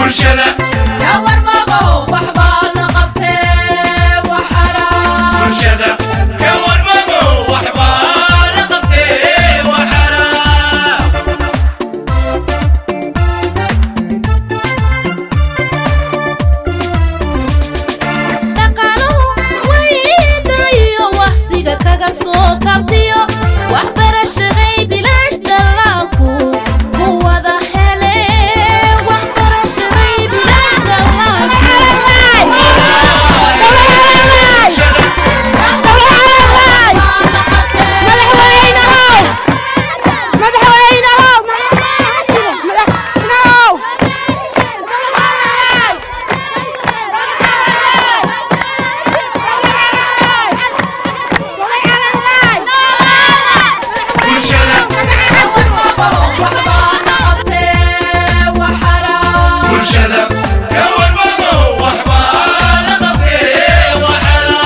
bulshada bulshada ka warmago waxbaa la qabtee waxara dhaqaaluhu waydayo waqsiga kaga soo kabtiyo waxbarashaday bilaash dhallaalku ku wada hele waxbarashaday bilaash bulshada bulshada ka warmago waxbaa la qabtee waxara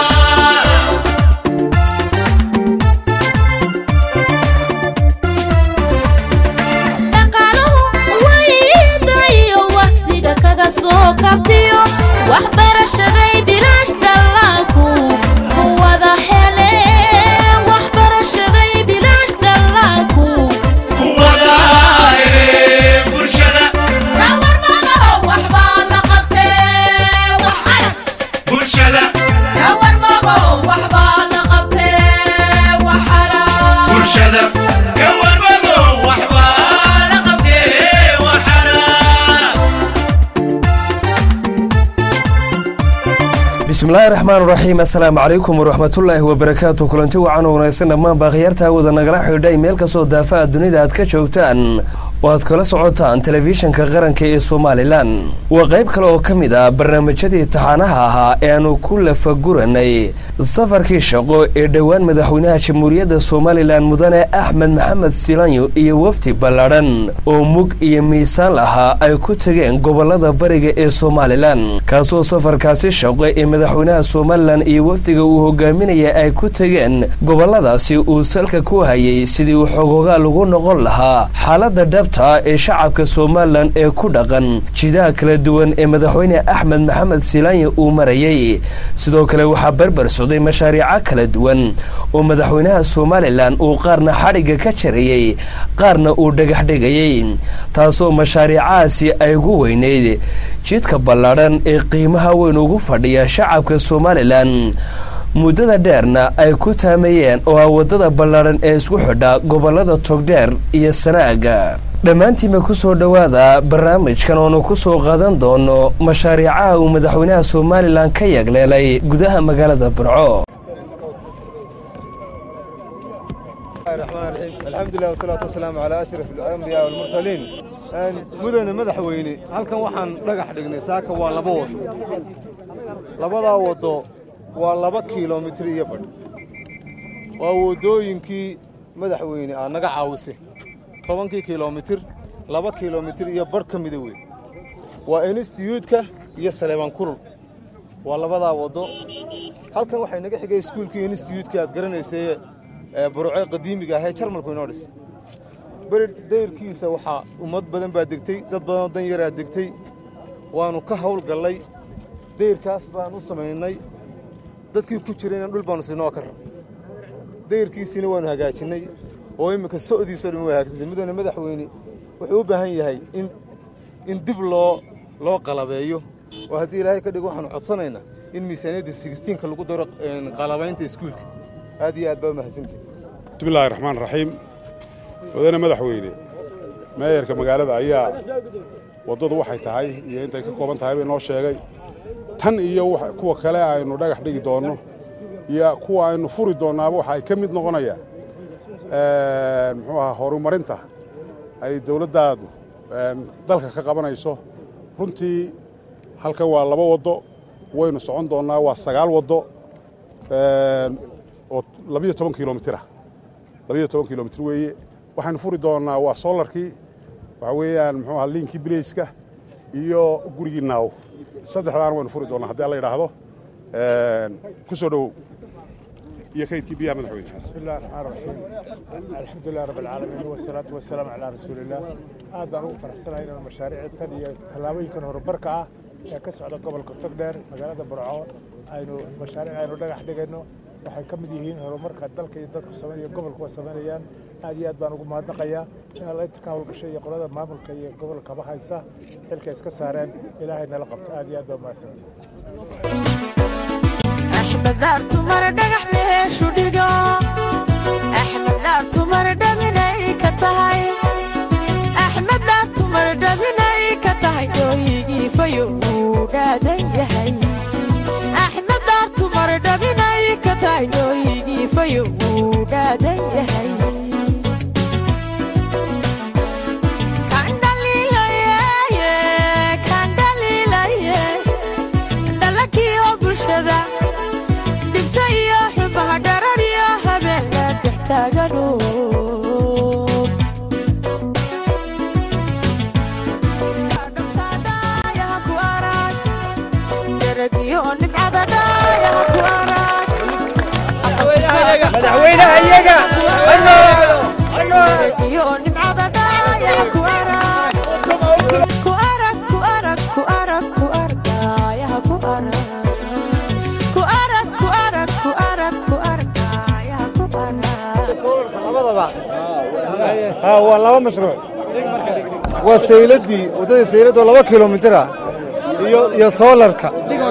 dhaqaaluhu waydayo waqsiga kaga soo kabtiyo waxbarashaday bilaash dhallaalku ku wada hele waxbarashaday bilaash dhallaalku kuwada hele bulshada bulshada bulshada ka warmago waxbaa la qabtee waxara bismillaahi raxmaan raxiim assalaamu calaykum waraxmatullaahi wabarakaatu kulanti wacan oo wanaagsan dhammaan baakhiyaarta wada nagala xidhay meel kastoo daafaha dunida aad ka joogtaan oo aad kala socotaan telefishinka qaranka ee somalilan waa qayb kale oo ka mid ah barnaamijyadii taxaanaha ahaa ee aanu ku lafaguranay safarkii shaqo ee dhowaan madaxweynaha jamhuuriyadda somalilan mudane axmed maxamed silanyo iyo wafdi ballaadhan oo mug iyo miisaan lahaa ay ku tegeen gobolada bariga ee somalilan kaasoo safarkaasi shaqo ee madaxweynaha somalilan iyo wafdiga uu hogaaminaya ay ku tegeen goboladaasi uu salka ku hayay sidii uu xogogaa lagu noqon lahaa xaaladda dhabta ee shacabka somalilan ee ku dhaqan jidaha kala duwan ee madaxweyne axmed maxamed silaanya uu marayay sidoo kale waxaa barbar socday mashaariico kala duwan oo madaxweynaha somalilan uu qaarna xadhigga ka jarayey qaarna uu dhagax dhigayey taasoo mashaariicahaasi ay ugu weyneyd jidka ballaadhan ee qiimaha weyn ugu fadhiya shacabka somalilan muddada dheerna ay ku taamayeen oo ah waddada ballaadhan ee isku xidha gobollada togdheer iyo sanaaga dhammaantiinba ku soo dhowaada barnaamijkan oonu ku soo qaadan doono mashaariicaha uu madaxweynaha somalilan ka yagleelay gudaha magaalada burco الرحمن الرحيم الحمد لله والصلاة والسلام على أشرف الأنبياء والمرسلين mudane madaxweyne halkan waxaan dhagax dhignay saaka waa laba wado labadaa wado waa laba kiilomitir iyo badh waa wadooyinkii madaxweyne aa naga caawise tobankii kiilomitir laba kiilomitir iyo badh ka mida wey waa instituutka iyo saleebaan kulul waa labadaa wado halkan waxay naga xigay iskuulkii instituutka aad garanaysay ee burce qadiimiga ahee jarmalku inoo dhis beri dayrkiisa waxaa ummad badan baa degtay dad badanoo dan yaraa degtay waannu ka hawl gallay dayrkaas baan u samaynay dadkii ku jirayna dhul baannu siinoo ka rab dayrkiisiina waannu hagaajinnay oo imminka so'diisoo dhan way hagaajintay mudane madaxweyne wuxuu u baahan yahay in in dib loo loo qalabeeyo oo haddii ilaahay ka dhigo waxaannu codsanaynaa in miisaaniyadda sigstiinka lagu daro qalabaynta iskuulka aad iyo aad baa u mahadsantihi bismillahi raxmaan raxiim mudane madaxweyne meeyarka magaalada ayaa waddadu waxay tahay iyo intay ka kooban tahay bay noo sheegay tan iyo kuwa kale aynu dhagax dhigi doonno iyo kuwa aynu furi doonnaaba waxa ay ka mid noqonayaan muxuu ahaa horumarinta ay dowladdaadu dalka ka qabanayso runtii halkan waa laba waddo waynu socon doonnaa waa sagaal waddo oo labiyo toban kilomitirah labiyo toban kilomitir weeye waxaynu furi doonnaa waa solarkii waxa weeyaan muxuu ahaa liinkii bilayska iyo gurigii naaw saddexdaana waynu furi doonnaa haddii alla yidhaahdo ku soo dhowow iyo kaydkii biyaha madaxweyne بسم الله الرحمن الرحيم الحمد لله رب العالمين والصلاة والسلام على رسول الله aad baan ugu faraxsanahay inaan mashaariictan iyo tallaabooyinkan horumarka ah ee ka socda gobolka togdheer magaalada burco aynu mashaariic aynu dhagax dhigayno waxay ka mid yihiin horumarka dalka iyo dadku sameeyo gobolkuwa samaynayaan aad iyo aad baan ugu mahadnaqayaa in alla inta ka howlgashay iyo qolada maamulka iyo gobolkaba haysa xilka iska saareen ilaahay nala qabto aad iyo aad baa mahadsantahay axmed daartu mara dhagax meeshu dhigo axmed daartu mara dhaminay ka tahay axmed daartu mara dhaminay ka tahay dooyigii fayo uu dhaadan yahay axmed daartu mara dhaminay ka tahay dooyigii fayo uu dhaadan yahay Kan dhaliilaye, kan dhaliilaye, dhalakii oo bulshada dhibta iyo xubaha dharar iyo habeen la dhex taagano Dhabtaadaaya ku arag, darag iyo nimcada dhaaya ku arag. madaxweynaha iyaga ha noolaado ha noolaado iyo nimcada dhaaya ku arag ku arag ku arag ku arag ku argaayaha ku arag ku arag ku arag ku arag ku argaayaha ku arag labadaba ha waa laba mashruuc waa sayladii waddadii saylad oo laba kilomitir ah iyo iyo soolarka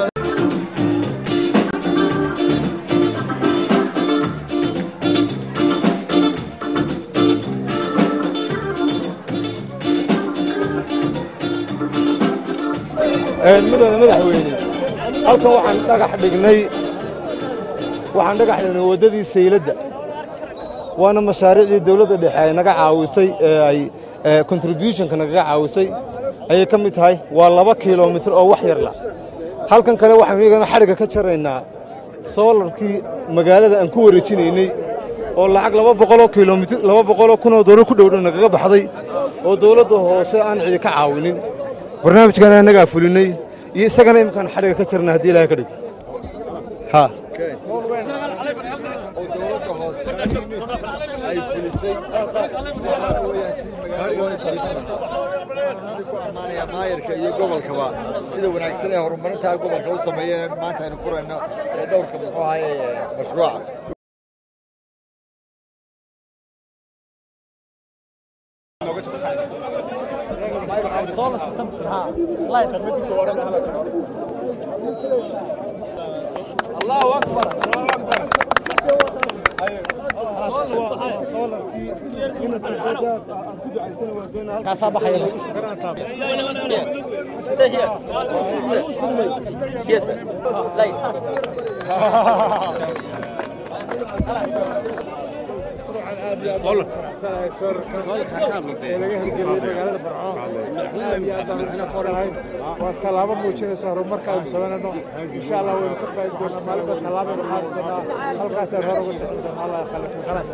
mudane madaxweyne halkan waxaan dhagax dhignay waxaan dhagax dhignay waddadii sayladda waana mashaariicdii dowladda dhexe ay naga caawisay ee ay ee contributionka nagaga caawisay ayay ka mid tahay waa laba kilomitir oo wax yarla halkan kale waxaynu iyagana xadhigga ka jaraynaa soolarkii magaalada aan ku wareejinaynay oo lacag laba boqoloo kilomitir laba boqoloo kunoo doolar ku dhowdhow nagaga baxday oo dowladda hoose aan cidi ka caawinin barnaamijkan annagaa fulinay iyo isagana imkaan xadhigga ka jarna haddii ilaahay ka dhig ha ay fulisay waxaa weeyaan si magaalada ku ammaanaya maayarka iyo gobolkaba sida wanaagsan ee horumarinta gobolka u sameeyeen maanta aynu furayno ee dhowrka muxuu ahaye mashruuca waa tallaabo muujinaysa horumarka aynu samaynayno insha allah waynu ka qayb doonaa maalinta tallaabaynu qaadi doonaa halkaasaan hore uga socon doonaa allah khalifa khalaas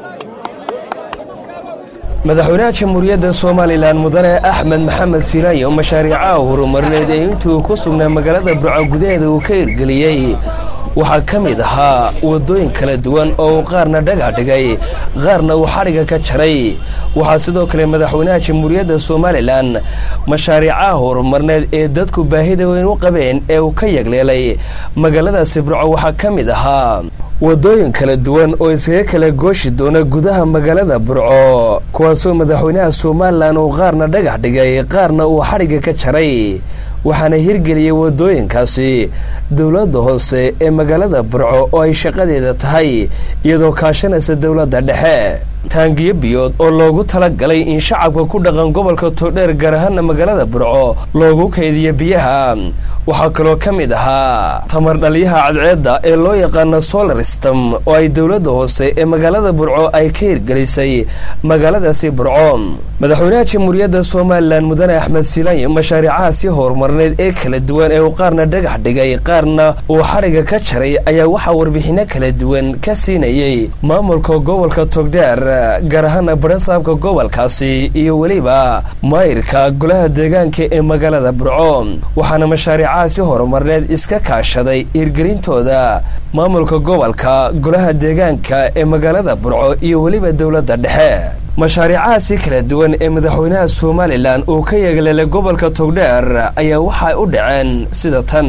madaxweynaha jamhuuriyadda somalilan mudane axmed maxamed siilaaye oo mashaariicaha horumarineed ee intuu ku sugnaa magaalada burco gudaheeda uu ka hirgeliyey waxaa ka mid ahaa waddooyin kala duwan oo uu qaarna dhagax dhigay qaarna uu xadhigga ka jaray waxaa sidoo kale madaxweynaha jamhuuriyadda somalilan mashaariicaha horumarineed ee dadku baahida weyn u qabeen ee uu ka yagleelay magaaladaasi burco waxaa ka mid ahaa waddooyin kala duwan oo iskaga kala gooshi doona gudaha magaalada burco kuwaasoo madaxweynaha somalilan uu qaarna dhagax dhigay qaarna uu xadhigga ka jaray waxaana hirgeliyey waddooyinkaasi dowladda hoose ee magaalada burco oo ay shaqadeeda tahay iyadoo kaashanaysa dowladda dhexe taangiyo biyood oo loogu tala galay in shacabka ku dhaqan gobolka toodheer gaar ahaana magaalada burco loogu kaydiyo biyaha waxaa kaloo ka mid ahaa tamar dhaliyaha cadceedda ee loo yaqaano solar system oo ay dowladda hoose ee magaalada burco ay ka hirgelisay magaaladaasi burco madaxweynaha jamhuuriyadda somalilan mudane axmed siilaaye mashaariicahaasi horumarneed ee kala duwan ee uu qaarna dhagax dhigay qaarna uu xadhigga ka jaray ayaa waxaa warbixinno kala duwan ka siinayey maamulka gobolka togdheer gaar ahaana barasaabka gobolkaasi iyo weliba maayirka golaha deegaanka ee magaalada burco waxaana mashaariicahaasi horumarneed iska kaashaday hirgelintooda maamulka gobolka golaha deegaanka ee magaalada burco iyo weliba dowladda dhexe mashaariicahaasi kala duwan ee madaxweynaha somalilan uu ka yeegleelay gobolka togdheer ayaa waxay u dhaceen sida tan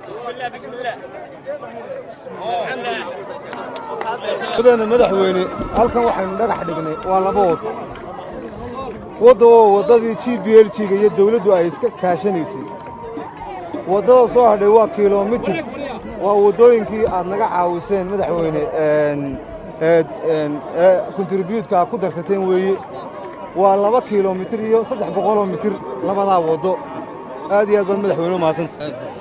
mudane madaxweyne halkan waxaynu dhagax dhignay waa laba wado wadda oo waddadii g b l g-ga iyo dawladdu ay iska kaashanaysay waddada soo hadhay waa kilomitir waa waddooyinkii aad naga caawiseen madaxweyne kontribuutka aad ku darsateen weeye waa laba kilomitir iyo saddex boqoloo mitir labadaa waddo aad iyo aad baad madaxweyne u mahadsanta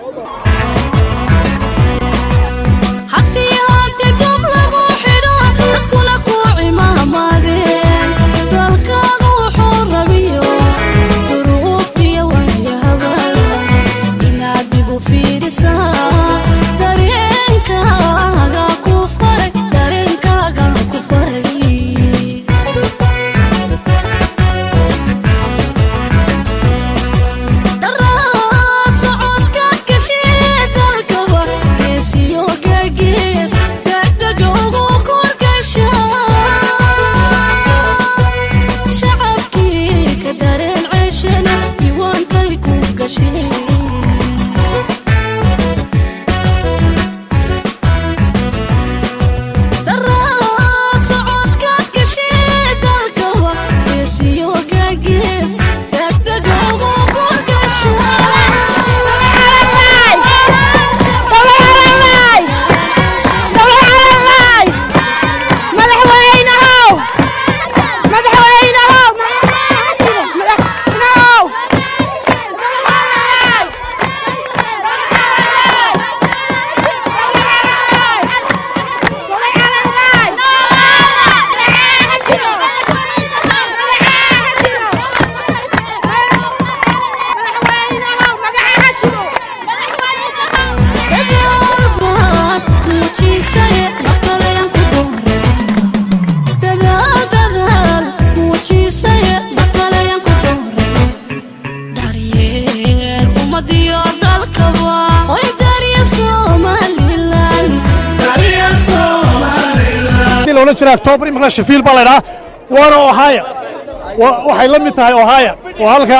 october imika shafiil baa laydhaa waana ohaya waxay la mid tahay ohaya waa halka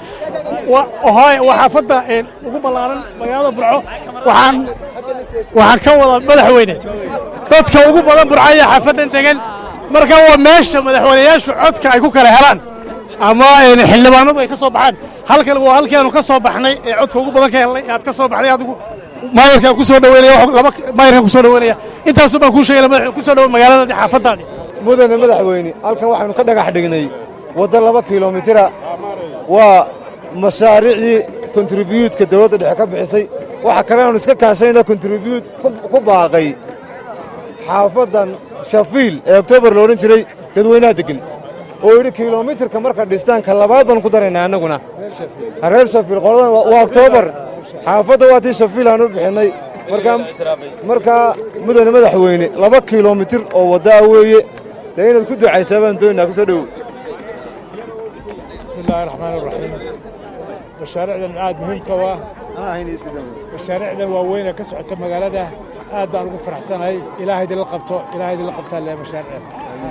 ohaya waa xaafadda ugu ballaaran magaalada burco waxaan waxaan ka wada madaxweyne dadka ugu badan burco ayaa xaafaddan degan marka waa meesha madaxweynayaashu codka ay ku kala helaan ama xildhibaanadu ay ka soo baxaan halkan waa halkaanu ka soo baxnay ee codka ugu badan ka helnay aad ka soo baxday adigu maayarkaan ku soo dhaweynaya laba maayarkaan ku soo dhaweynaya intaasoo baan kuu sheegay madaxweyne ku soo dhawo magaalada xaafaddaadi mudane madaxweyne halkan waxaynu ka dhagax dhignay waddo laba kilomitira waa mashaariicdii kontribuutka dawladda dhexe ka bixisay waxa kale aanu iska kaashanayna kontribuut ku baaqay xaafaddan shafiil ee oktoobar loodhan jiray dadweynaha deggan oo yidhi kilomitirka marka dhistaanka labaad baan ku daraynaa annaguna reer shafiil qoladan waa oktoobar xaafadda waa tii shafiil aan u bixinnay markaa mudane madaxweyne laba kilomitir oo waddaa weeye dee inaad ku ducaysaa baan doonaynaa ku soo dhowow bismi illaahi raxmaan iraxiim mashaariicdan aad muhiimka u ah mashaariicdan waaweyn ee ka socota magaalada aad baan ugu faraxsanahay ilaahay idinla qabto ilaahay idinla qabtaa le mashaariicdan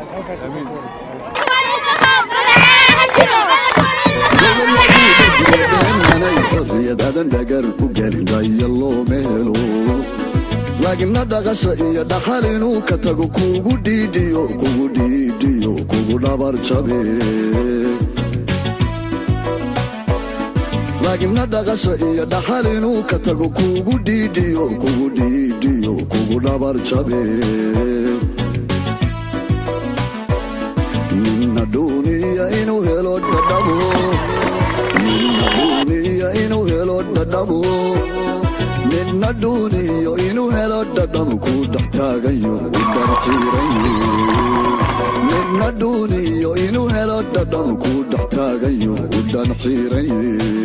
xorriyadadan dhagar u gelin raya looma helo laagina dhaqasha iyo dhaxal inuu ka tago kugu dhiidhiyo kugu dhiidhiyo kugu dhabar jabe laagina dhaqasha iyo dhaxal inuu ka tago kugu dhiidhiyo kugu dhiidhiyo kugu dhabar jabe ninna dhuuniya inuu helo dhadhabo ninna inuu helo dhadhabo midna dhuuniyo inuu helo dhadhamo ku dhex taagayo u dharxiirayo midna dhuuniyo inuu helo dhadhamo ku dhex taagayo u dhanxiiraye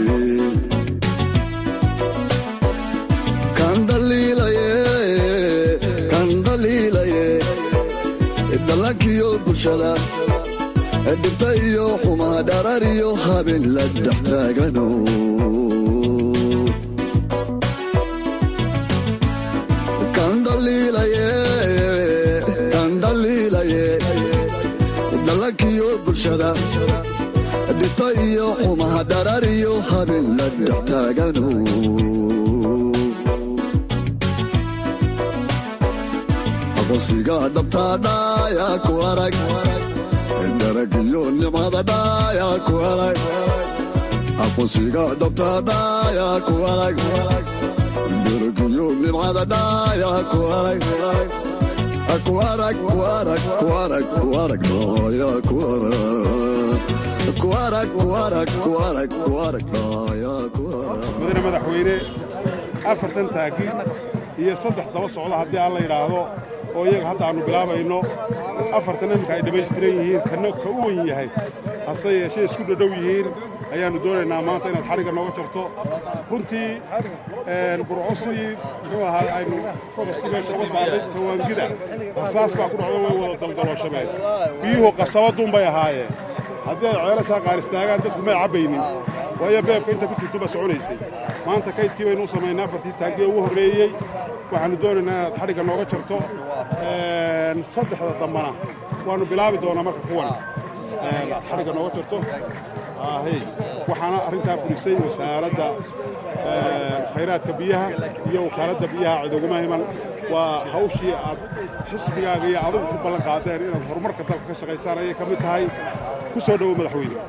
kan dhaliilaye kan dhaliilaye dhalankiyo bulshada bulshada dhibta iyo xumaa dharar iyo habeen la dhex taagano kan dhaliilaye kan dhaliilaye dhalankiyo bulshada dhibta iyo xumaa dharar iyo habeen la dhex taagano aqoonsiga dhabtaa dhaaya ku arag darag iyo nimcada dhaaya ku arag aqoonsiga dhabtaa dhaaya ku arag darag iyo nimcada dhaaya ku arag ku arag ku arag ku arag ku arag dhaaya ku arag ku arag ku arag ku arag ku arag dhaaya ku arag mudane madaxweyne afartan taagi iyo saddex daba socda haddii aan la yidhaahdo oo iyaga hadda aannu bilaabayno afartan iminka ay dhammaystiran yihiin kana ka u wen yahay hase yeeshee isku dhadhow yihiin ayaannu doonaynaa maanta inaad xadhigga nooga jarto runtii burco sidii muxuu ahaa aynu fodasti meesha uga saarnay tawaangida rasaas baa ku dhacdo way wada daldalooshameen biyuhu qasabaduunbay ahaayeen haddii ay ceelashaa qaar istaagaan dadku may cabbaynin waayo beebka inta ku jirto ba soconaysay maanta kaydkii baynu u samaynay afartii taaggiee ugu horreeyey waxaannu doonaynaa inaad xadhigga nooga jarto saddexda dambana waannu bilaabi doonaa marka kuwan xadhigga nooga jarto ahey waxaana arrintaa fulisay wasaaradda khayraadka biyaha iyo wakaaladda biyaha cidoguma himan waa hawshii aad xisbigaaga iyo adigu ku ballan qaadeen inaad horumarka dalka ka shaqaysaan ayay ka mid tahay ku soo dhowo madaxweyne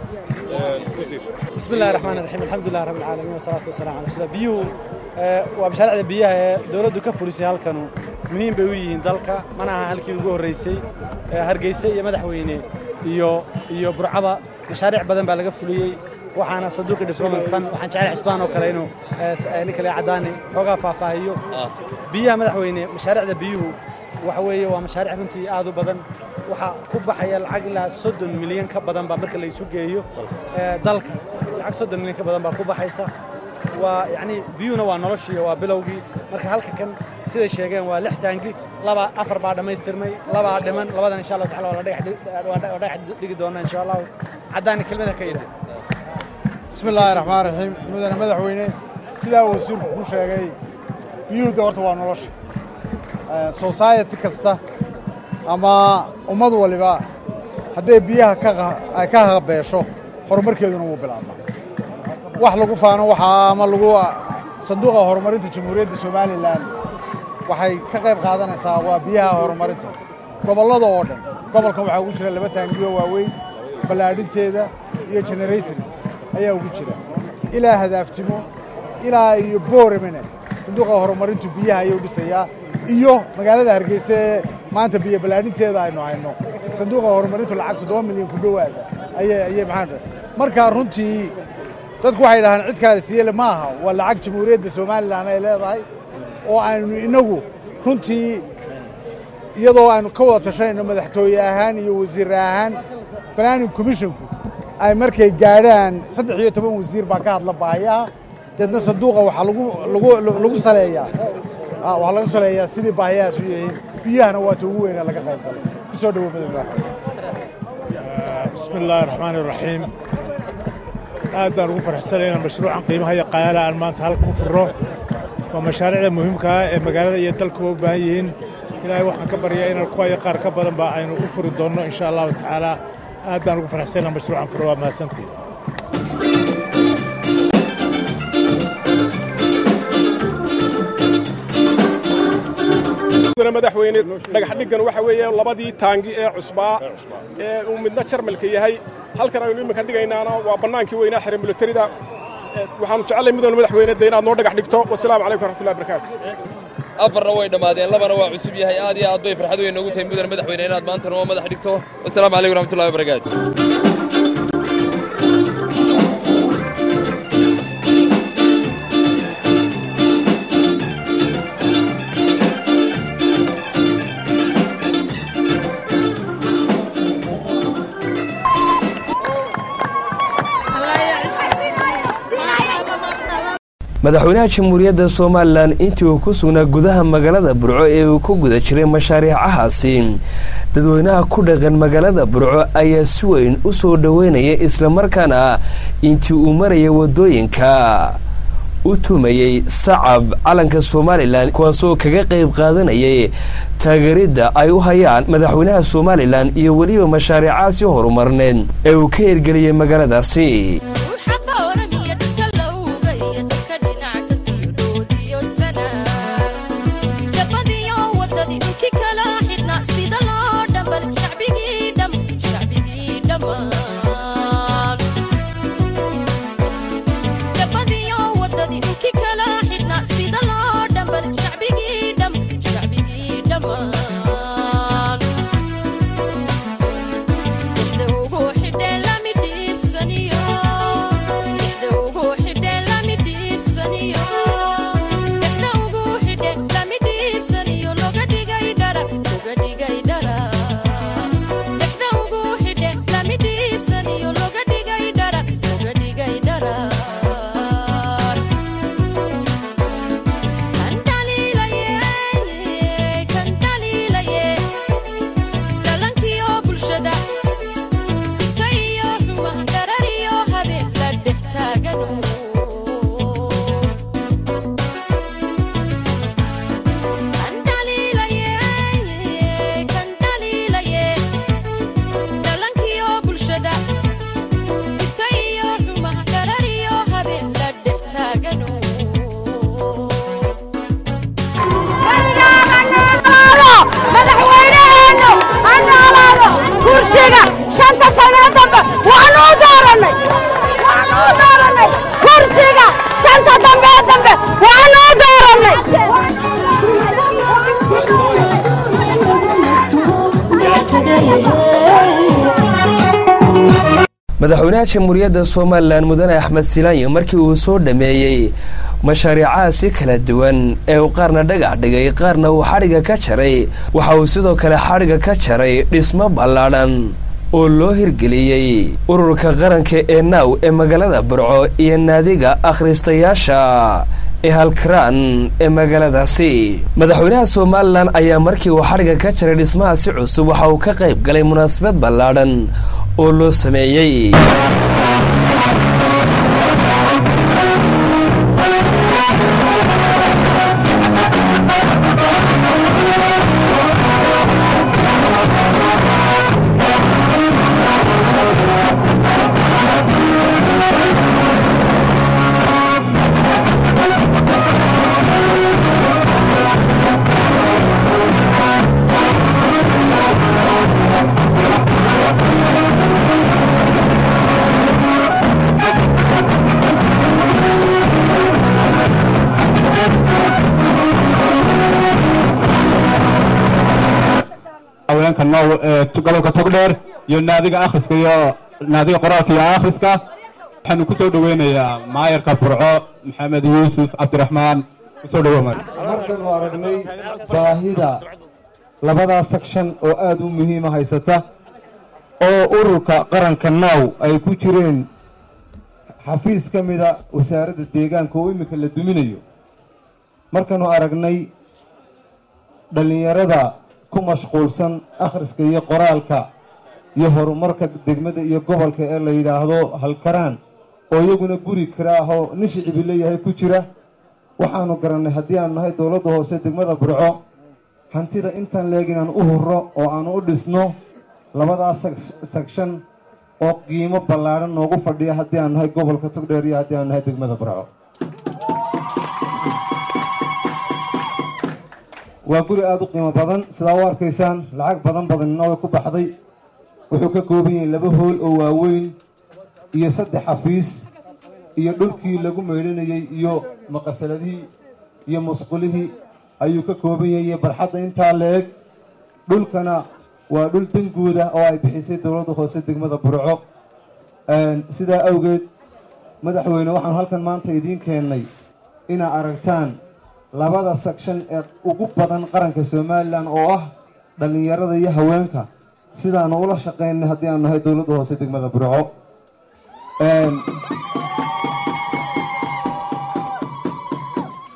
بسم الله الرحمن الرحيم الحمد لله رب العالمين والصلاة والسلام على رسول الله بيو waa mashaariicda biyaha ee dawladdu ka fulisay halkanu muhiim bay u yihiin dalka mana aha halkii ugu horraysay hargeysa iyo madaxweyne iyo iyo burcaba mashaariic badan baa laga fuliyey waxaana saduuqi diplomat fund waxaan jecel xisbaan oo kale inuu ninka lee caddaani xoogaa faahfaahiyo biyaha madaxweyne mashaariicda biyuhu waxa weeye waa mashaariic runtii aad u badan waxaa ku baxaya lacag ilaa soddon milyan ka badan baa marka la isu geeyo dalka lacag soddon milyan ka badan baa ku baxaysa waa yacni biyuhuna waa noloshii waa bilowgii marka halka kan siday sheegeen waa lix taangi laba afar baa dhammaystirmay labaa dhiman labadan insha allahu tacala waa la dhagax dhigi doonaa insha allahu caddaani kelmada ka yidhi bismi illaahi raxmaan raxiim mudane madaxweyne sidaa wasiirku ku sheegay biyuhu de horta waa nolosha society kasta ama ummad waliba hadday biyaha ay ka habeesho horumarkeeduna wuu bilaabmaa wax lagu faano waxaa ama lagu sanduuqa horumarinta jamhuuriyadda somalilan waxay ka qayb qaadanaysaa waa biyaha horumarinta gobollada oo dhan gobolkan waxaa ugu jira laba taangiyo waaweyn ballaadhinteeda iyo generators ayaa ugu jira ilaa hadaaftimo ilaa iyo booremene sanduuqa horumarintu biyaha ayuu dhisayaa iyo magaalada hargeysa ee maanta biyo ballaadhinteeda aynu hayno sanduuqa horumarintu lacag toddoba milyan ku dhowaada ayay ayay maxaa markaa runtii dadku waxay dhahaan cid kaale siiyele ma aha waa lacag jamhuuriyadda somalilan ay leedahay oo aynu innagu runtii iyadoo aynu ka wada tashanayno madaxtooye ahaan iyo wasiir ahaan planning commissionku ay markay gaadhaan saddex iyo toban wasiir baa ka hadla baahiyaha deedna sanduuqa waxaa lagu lagu lagu saleeyaa waxaa laga saleeyaa sidii baahiyahaas u yihiin biyahana waa ta ugu weyna laga qayb galay ku soo dhowo madaxweyne bismi illaahi raxmaani raxiim aad baan ugu farxsanay inaan mashruucan qiimaha iyo qayaala aan maanta halka ku furno waa mashaariicda muhiimka ah ee magaalada iyo dalkuba u baahan yihiin ilaahay waxaan ka baryaa inaan kuwa iyo qaar ka badan ba aynu u furi doonno insha allahu tacaala aad baan ugu farxsanay inaan mashruucan furo waa mahadsantiin madaxweyne dhagax dhiggan waxa weeye labadii taangi ee cusbaa ee uu midna jarmalka yahay halkan aynu iminka dhigaynaana waa bannaankii weynaa xere milatarida waxaanu jecellay midoona madaxweyne de inaad noo dhagax dhigto wasalaamu calaykum waraxmatullahi barakaatu afarna way dhammaadeen labana waa cusub yahay aad iyo aad bay farxad weyn noogu tahay mudane madaxweyne inaad maanta noo madax dhigto wasalaamu calaykum waraxmatullahi wabarakaatu madaxweynaha jamhuuriyadda somalilan intii uu ku sugnaa gudaha magaalada burco ee uu ku guda jiray mashaariicahaasi dadweynaha ku dhaqan magaalada burco ayaa si weyn u soo dhoweynaya islamarkaana intii uu maraya wadooyinka u tumayey sacab calanka somalilan kuwaasoo kaga qayb qaadanayay taageeridda ay u hayaan madaxweynaha somalilan iyo weliba mashaariicaasi horumarneed ee uu ka hirgeliyey magaaladaasi madaxweynaha jamhuuriyadda somalilan mudane axmed silaanyo markii uu soo dhammeeyey mashaariicahaasi kala duwan ee uu qaarna dhagax dhigay qaarna uu xadhigga ka jaray waxa uu sidoo kale xadhigga ka jaray dhismo ballaadhan oo loo hirgeliyey ururka qaranka ee naaw ee magaalada burco iyo naadiga akhristayaasha ee halkaraan ee magaaladaasi madaxweynaha somalilan ayaa markii uu xadhigga ka jaray dhismahaasi cusub waxa uu ka qayb galay munaasabad ballaadhan oo loo sameeyey haweenka now ee gobolka togdheer iyo naadiga akhriska iyo naadiga qoraalka iyo akhriska waxaanu ku soo dhoweynayaa maayarka burco maxamed yuusuf cabdiraxmaan kusoo dhowo markaynu aragnay baahida labadaa sekshan oo aad u muhiima haysata oo ururka qaranka naaw ay ku jireen xafiis ka mida wasaaradda deegaanka oo iminka la duminayo markaynu aragnay dhallinyarada ku mashquulsan akhriska iyo qoraalka iyo horumarka degmada iyo gobolka ee la yidhaahdo halkaraan oo iyaguna guri karaahoo nin shicibi leeyahay ku jira waxaanu garannay haddii aanu nahay dowladda hoose degmada burco hantida intaan leeg inaan u hurro oo aanu u dhisno labadaas sekshan oo qiimo ballaadhan noogu fadhiya haddii aanu nahay gobolka togdheer iyo haddii aanu nahay degmada burco waa guri aada u qiimo badan sidaa u arkaysaan lacag badan badanina way ku baxday wuxuu ka kooban yahay laba hool oo waaweyn iyo saddex xafiis iyo dhulkii lagu meydhanayey iyo maqasaladihii iyo musqulihii ayuu ka kooban yahay iyo barxadda intaa la eg dhulkana waa dhul danguuda oo ay bixisay dowladda hoose degmada burco sidaa awgeed madaxweyne waxaanu halkan maanta idiin keennay inaa aragtaan labada sekshan ee ugu badan qaranka somalilan oo ah dhallinyarada iyo haweenka sidaanu ula shaqaynay haddii aanu nahay dowladda hoose degmada burco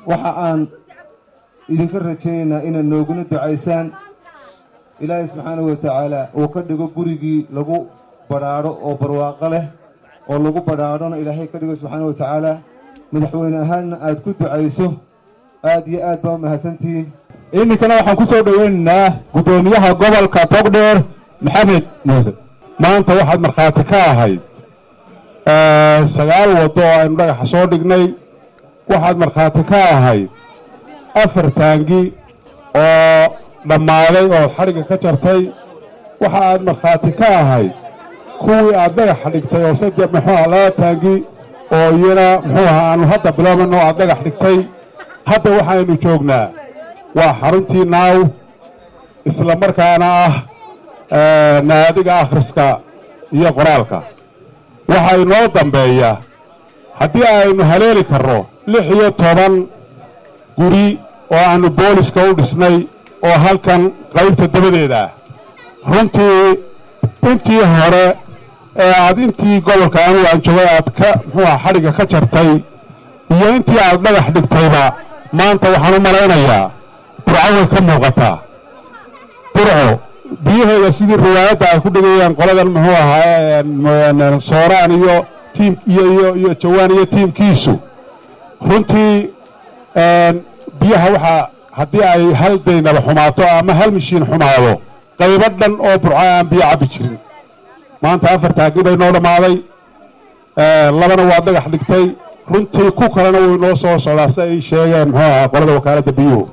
waxa aan idinka rajaynaynaa inaad nooguna ducaysaan ilaahay subxaanahu wa tacaala uu ka dhigo gurigii lagu badhaadho oo barwaaqo leh oo lagu badhaadhona ilaahay ka dhigo subxaanahu wa tacaala madaxweyne ahaanna aad ku ducayso aad iyo aad baa mahadsantihiin iminkana waxaan ku soo dhoweynaynaa guddoomiyaha gobolka togdheer maxamed muuse maanta waxaad markhaati ka ahayd sagaal waddo oo aynu dhagaxa soo dhignay waxaad markhaati ka ahayd afar taangi oo dhammaaday oo xadhigga ka jartay waxa aad markhaati ka ahayd kuwii aad dhagaxa dhigtay oo saddex muxuu aha laba taangi oo iyana muxuu aha aanu hadda bilaabanno aad dhagax dhigtay hadda waxaynu joognaa waa xaruntii naaw isla markaana ah naadiga akhriska iyo qoraalka waxaa inoo dambeeya haddii aynu haleeli karno lix iyo toban guri oo aannu booliska u dhisnay oo halkan qaybta dabadeeda ah runtii intii hore ee aad intii gobolka anugu aan joogay aad ka muxuu aha xadhigga ka jartay iyo intii aad dhagax dhigtayba maanta waxaan u malaynayaa burco way ka muuqataa burco biyaheeda sidii riwaayadda ay ku dhigayaan qoladan muxuu ahaa sooraan iyo tiim iyo iyo iyo jawaan iyo tiimkiisu runtii biyaha waxaa haddii ay hal daynaba xumaato ama hal mishiin xumaado qaybo dhan oo burco aan biyo cabbi jirin maanta afar taagi bay noo dhammaaday labana waa dhagax dhigtay runtii ku kalena way noo soo socdaa si ay sheegeen muxuu ahaa qolada wakaaladda biyuhu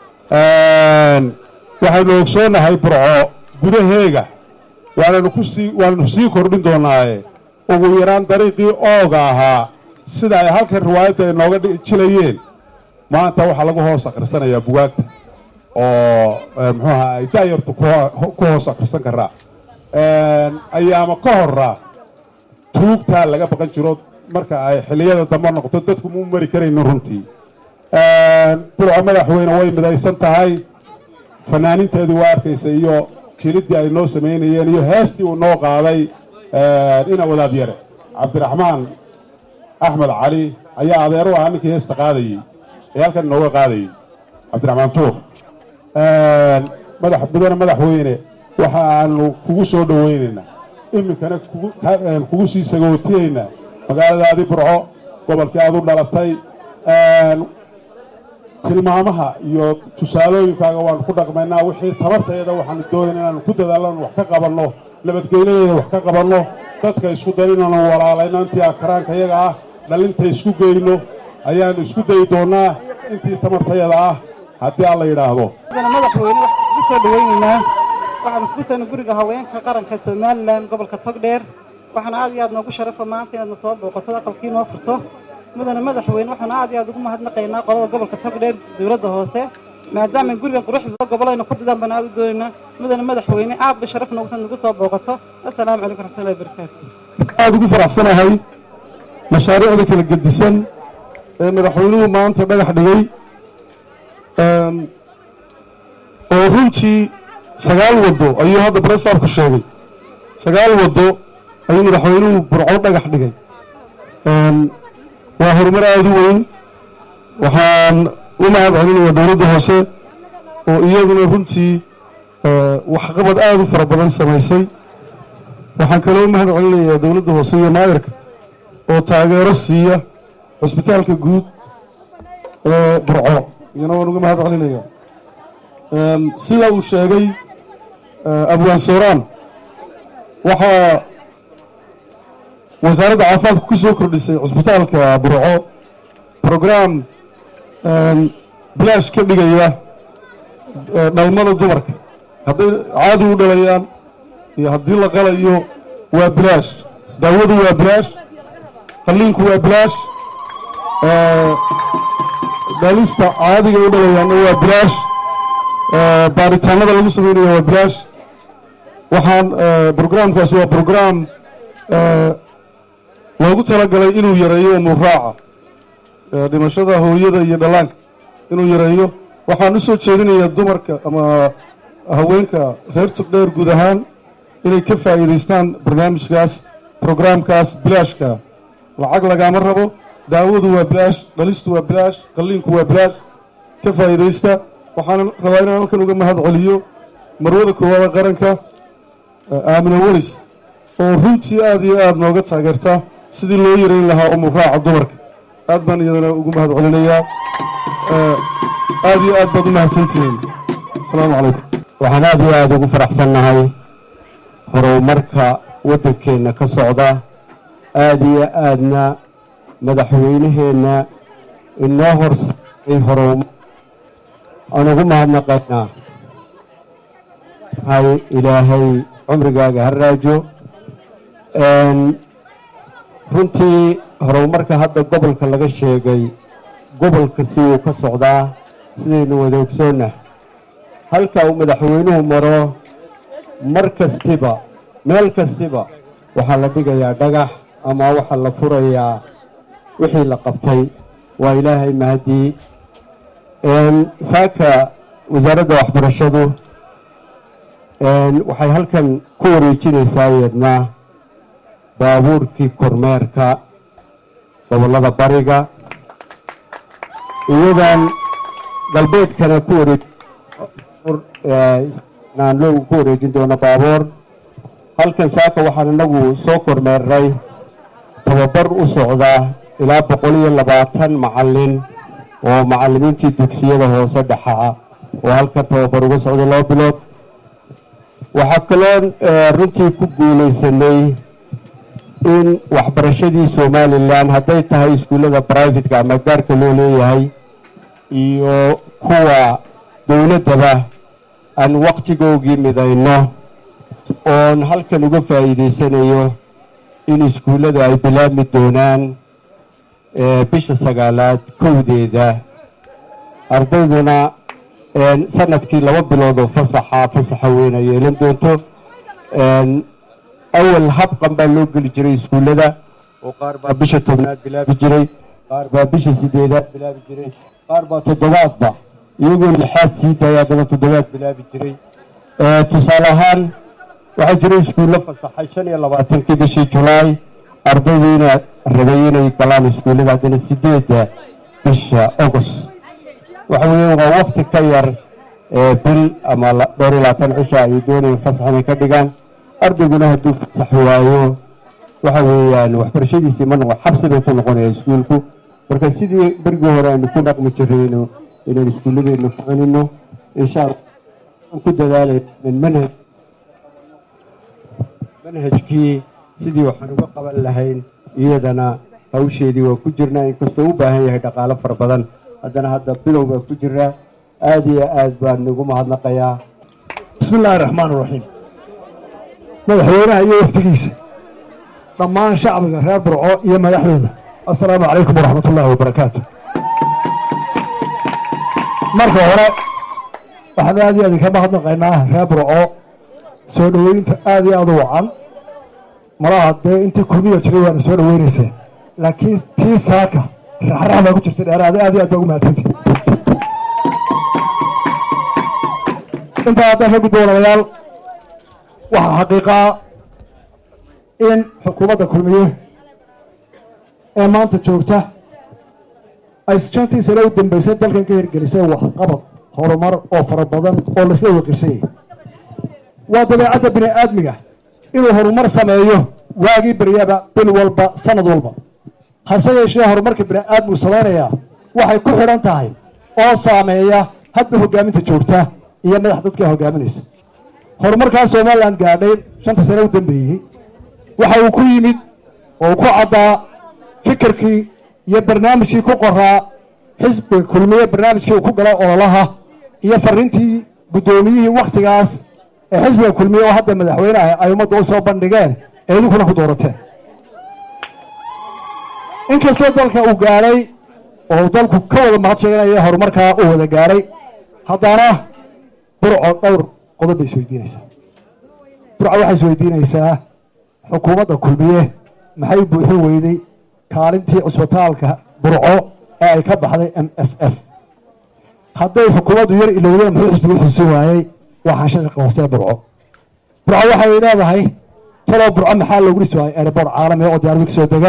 waxaynu ogsoonnahay burco gudaheega waananu ku sii waananu sii kordhin doonaaye ugu yaraan dariiqii ooga ahaa sida ay halkan riwaayadda ay nooga jilayeen maanta waxaa lagu hoos akhrisanayaa bugaagta oo muxuu ahaa ay daayartu ku hoos akhrisan karaa ayaama ka horra tuugtaa laga baqan jiro marka ay xilliyada dambe noqoto dadku mu mari karaynin runtii burco madaxweyne way midaysan tahay fanaaniinteedii waa arkaysa iyo kiliddii ay noo samaynayeen iyo heestii uu noo qaaday ina wadaad yare cabdiraxmaan axmed cali ayaa adeer u ahaa ninkii heesta qaadayey ee halkan inooga qaadayey cabdiraxmaan tuur madax mudane madaxweyne waxa aanu kugu soo dhowaynaynaa iminkana kugu sii sagootiyaynaa magaaladaadii burco gobolkii aad u dhalatay tilmaamaha iyo tusaalooyinkaaga waanu ku dhaqmaynaa wixii tabarteeda waxaanu doonayna inaanu ku dadaalano wax ka qabanno nabadgelyadeeda wax ka qabanno dadka isku dayn inaanu walaalayno intii akaraanka yaga ah dhalinta isku geyno ayaanu isku dayi doonnaa intii tamartayada ah haddii alla yidhaahdo madaxweyne waxaan ku soo dhowaynaynaa waxaanu ku sano guriga haweenka qaranka somalilan gobolka togdheer waxaana aad iyo aad noogu sharafa maanta inaadna soo booqato aqalkii noo furto mudane madaxweyne waxaanu aad iyo aad ugu mahadnaqaynaa qolada gobolka togdheer dowladda hoose maadaama gurigan quruxda gobolayna ku didaan baan aad u doonaynaa mudane madaxweyne aad bay sharaf noogu tahay nagu soo booqato assalaamu calaykum raxmatullahi wabarakaatu aad ugu faraxsanahay mashaariicda kala gedisan ee madaxweynuhu maanta dhagax dhigay oo runtii sagaal waddo ayuu hadda baresaabku sheegay sagaal waddo ayuu madaxweynuhu burco dhagax dhigay waa horumar aada u weyn waxaan u mahad celinayaa dowladda hoose oo iyaduna runtii waxqabad aada u fara badan samaysay waxaan kaloo u mahad celinayaa dowladda hoose iyo maayarka oo taageero siiya cusbitaalka guud ee burco iyana waan uga mahad celinayaa sida uu sheegay abwaan sooraan waxaa wasaaradda caafimaadka ku soo kordhisay cusbitaalka burco brograam bilaash ka dhigaya dhalmada dumarka hadday caadi u dhalayaan iyo haddii la qalayo waa bilaash daawadu waa bilaash qalliinku waa bilaash dhalista caadiga u dhalayaanna waa bilaash baaritaanada lagu sameynaya waa bilaash waxaan brograamkaas waa brograam loogu talagalay inuu yareeyo umurraaca dhimashada hooyada iyo dhallaanka inuu yareeyo waxaan u soo jeedinayaa dumarka ama haweenka reer tugdheer guud ahaan inay ka faa'iidaystaan barnaamijkaas brograamkaas bilaashka lacag lagaama rabo daawadu waa bilaash dhalistu waa bilaash qalliinku waa bilaash ka faa'iidaysta waxaan rabaa inaan halkan uga mahad celiyo marwada koowaada qaranka aamina welis oo runtii aad iyo aad nooga taageerta sidii loo yarayn lahaa umuraaca dumarka aad baan iyadana ugu mahad celinayaa aad iyo aad baad u mahadsantihiin asalaamu calaykum waxaan aad iyo aada ugu faraxsannahay horumarka waddankeenna ka socda aad iyo aadna madaxweynaheenna inoo horsaay horumar aan ugu mahadnaqaynaa hay ilaahay cumrigaaga ha raajo runtii horumarka hadda gobolka laga sheegay gobolka siduu ka socdaa sidaynu wada ogsoonnah halka uu madaxweynuhu maro mar kastiba meel kastiba waxaa la dhigayaa dhagax ama waxaa la furayaa wixii la qabtay waa ilaahay mahadii saaka wasaaradda waxbarashadu waxay halkan ku wareejinaysaa iyadna baabuurkii kormeerka gobollada bariga iyadan galbeedkana ku wareej naanloogu ku wareejin doono baabuur halkan saaka waxaan inagu soo kormeernay tababar u socda ilaa boqol iyo labaatan macallin oo macallimiintii dugsiyada hoose dhexaa oo halkan tababar uga socday laba bilood waxaa kaloo runtii ku guulaysanay in waxbarashadii somalilan hadday tahay iskuullada brivatka ama gaarka loo leeyahay iyo kuwa dowladdaba aan wakhtigoogii midayno oon halkan uga faa'iidaysanayo in iskuullada ay bilaabmi doonaan bisha sagaalaad kowdeeda ardayduna sanadkii laba bilood oo fasaxa fasaxa weyn ay yeelan doonto awal habqan baa loo geli jiray iskuullada oo qaar baa bisha tobnaad bilaabi jiray qaar baa bisha sideedaad bilaabi jiray qaar baa toddobaadba iyagoo lixaad sii daaya haddana toddobaad bilaabi jiray tusaale ahaan waxaa jiray iskuullo fasaxay shan iyo labaatankii bishii julaay ardaydiina rabay inay galaan iskuullada haddana sideedda bisha august waxa weeye waa wakti ka yar bil ama dhowr iyo labaatan cisha ay doonayeen fasax inay ka dhigaan ardayguna hadduu fasax waayo waxa weeyaan waxbarashadiisii ma noqon xabsi bay ku noqonaya iskuulku marka sidii berigii hore aynu ku dhaqmi jirayno inaan iskuulladeena ku celino insha allah aan ku dadaalay manhaj manhajkii sidii waxaan uga qaban lahayn iyadana hawsheedii waa ku jirnaa inkastoo u baahan yahay dhaqaalo fara badan haddana hadda bilow baa ku jira aad iyo aad baan ugu mahadnaqayaa bismi illaahi raxmaan iraxiim madaxweynaha iyo wafdigiisa dhammaan shacbiga reer burco iyo madaxdooda assalaamu calaykum waraxmat ullaahi wabarakaatu marka hore waxaan aad iyo aad inka mahadnaqaynaa reer burco soo dhoweynta aad iyo aad u wacan malaha dee intii kulmiya jiray waana soo dhoweynayseen laakiin tii saaka raxrax baa ku jirta dheeraada aad iyo aad baa ugu mahadsantay intaa haddaan ka gudbo walaalayaal waxaa xaqiiqaa in xukuumadda kulmiye ee maanta joogta ay shantii sane u dambeysay dalkan ka hirgelisay waxqabad horumar oo fara badan oo laisla waqirsanyay waa dabeecadda bini aadmiga inuu horumar sameeyo waagii beryaba bil walba sanad walba hase yeeshee horumarka bini aadmigu samaynayaa waxay ku xidhan tahay oo saameeya hadba hogaaminta joogta iyo madax dadka hogaaminaysa horumarkaa somalilan gaadhay shanta sane u dambeeyey waxa uu ku yimid oo ku caddaa fikirkii iyo barnaamijkii ku qoraa xisbiga kulmiye barnaamijkii uu ku gala ololaha iyo fariintii guddoomiyihii wakhtigaas ee xisbiga kulmiye oo hadda madaxweyneah ay ummadda u soo bandhigeen ee idinkuna ku doorateen inkastoo dalka uu gaadhay oo dalku ka wada mahad sheeganaya horumarkaa uu wada gaadhay haddana burco dhowr qodob bay isweydiinaysaa burco waxay isweydiinaysaa xukuumadda kulmiye maxay buuxin weyday kaalintii cusbitaalka burco ee ay ka baxday m s f hadday xukuumaddu yar ilowdeen muxuu xisbigu xusin waayey waxaan shaqi qoostee burco burco waxay leedahay talow burco maxaa loogu dhisi waayey airboort caalami oo diyaaradu ka soo degaan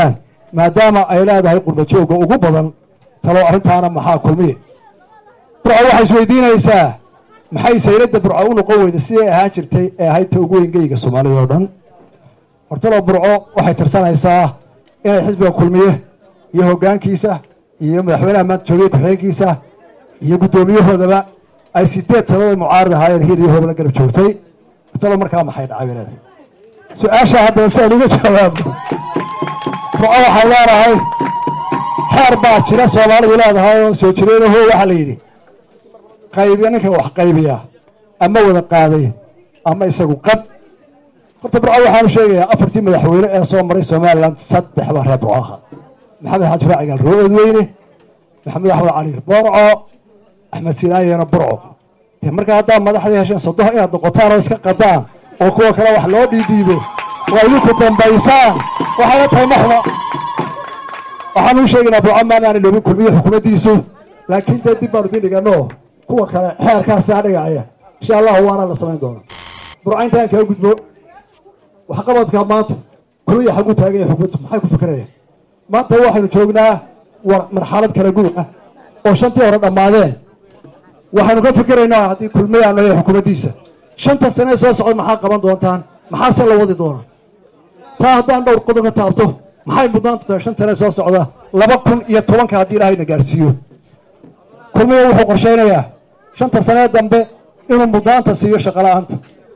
maadaama ay leedahay qurbajoogga ugu badan talo arrintaana maxaa kulmiye burco waxay isweydiinaysaa maxay sayladda burco u noqon weyda siday ahaan jirtay ee ahayd ta ugu weyngeyga soomaalida oo dhan hortalo burco waxay tirsanaysaa inay xisbiga kulmiye iyo hoggaankiisa iyo madaxweynaha maanta joogay ku-xigeenkiisa iyo guddoomiyahoodaba ay sideed sannadood mucaarad ahaayeen hil iyo hoob la garab joogtay hortalo markaa maxay dhacay bay leedahay su-aasha haddaba si aan uga jawaabno burco waxay leedahay xeer baa jira soomaalidu leedahay oo soo jireedaho waxaa la yidhi qaybiya ninka wax qaybiya ama wada qaaday ama isagu qad horta burco waxaanu sheegayaa afartii madaxweyne ee soo maray somalilan saddex baa reer burco ahaa maxamed xaaji raacigaal roo-ood weyne maxamed axmed cali borco axmed siinaayena burco dee markaa haddaa madaxdii hesheen sodoho inaad noqotaan oo iska qadaan oo kuwa kale wax loo dhiidhiibo oo idinku dambaysaan waxayna tahay maxma waxaanu u sheegaynaa burco maanaani loobin kulmiye xukuumaddiisu laakiin dee dib baanu idin dhigano kuwa kale xeerkaasaa dhigaya insha allahu waana la samayn doona burco intaan kaga gudbo waxqabadka maanta kulmiya xagu taagan yahay xukuumaddu maxay ku fikirayaan maanta waxaynu joognaa war marxalad kala guur ah oo shantii hore dhammaadeen waxaynu ka fikiraynaa haddii kulmiya aan leeyahay xukuumaddiisa shanta sane soo socda maxaa qaban doontaan maxaase la wadi doona taa haddaan dhowr qodob ka taabto maxay mudnaanta tahay shan sane soo socda laba kun iyo tobanka haddii ilaahayna gaarsiiyo kulmiya wuxuu qorshaynayaa shanta sanee dambe inuu mudnaanta siiyo shaqola'aanta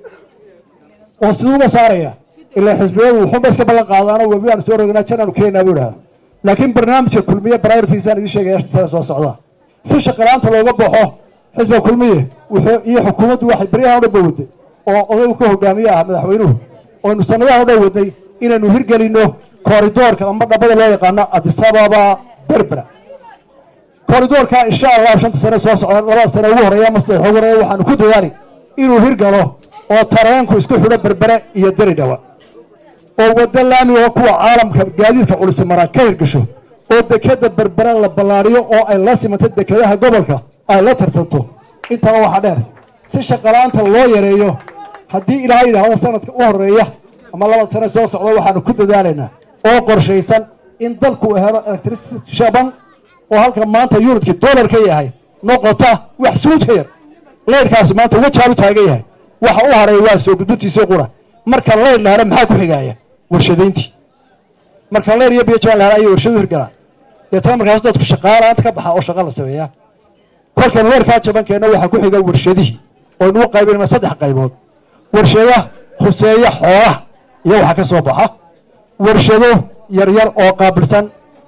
oo siduu uga saaraya ilaa xisbiyadu wuxuunba iska ballan qaadaano webi aanu soo rognaa janaanu keenaa buu idhahda laakiin barnaamijka kulmiye brioritiisaan idiin sheegaya shanta sane soo socda si shaqola'aanta looga baxo xisbiga kulmiye wuxuu iyo xukuumaddu waxay beryahan o dhan ba waday oo odaygu ka hogaamiye ah madaxweynuhu oynu sanadahan o dhan wadnay inaynu hirgelinno kooridoorka ama dhabada loo yaqaano adisababa berbera kooridoorka insha allah shanta sane soo socda labada sane ugu horeeya ama saddex ugu horeeya waxaanu ku dadaali inuu hirgalo oo tareenku isku xidho berbere iyo deri dhawa oo waddo laamiga kuwa caalamka gaadiidka culisi maraa ka hirgasho oo dekeda berbere la ballaadhiyo oo ay la simanto dekedaha gobolka ay la tartanto intaba waxaa dheer si shaqalaanta loo yareeyo haddii ilaahay yidhaahdo sanadka u horeeya ama labada sane soo socda waxaanu ku dadaalaynaa oo qorshaysan in dalku helo electricity shaban oo halka maanta yunitkii dollar ka yahay noqota wax suuj ka yar leyrkaasi maanta wajaan u taagan yahay waxa u haray waa soo gudbintiisii qura marka leyr la helo maxaa ku xigaaya warshadayntii marka leyr iyo biyojaan la helo ayay warshadu hirgalaan deetana markaas dadku shaqaalaanta ka baxa oo shaqa la sameeyaa kolkan leyrkaa jabankeenna waxaa ku xiga warshadihii oo inuu qaybinayna saddex qaybood warshada khuseeya xoolaha iyo waxa ka soo baxa warshado yaryar oo qaabilsan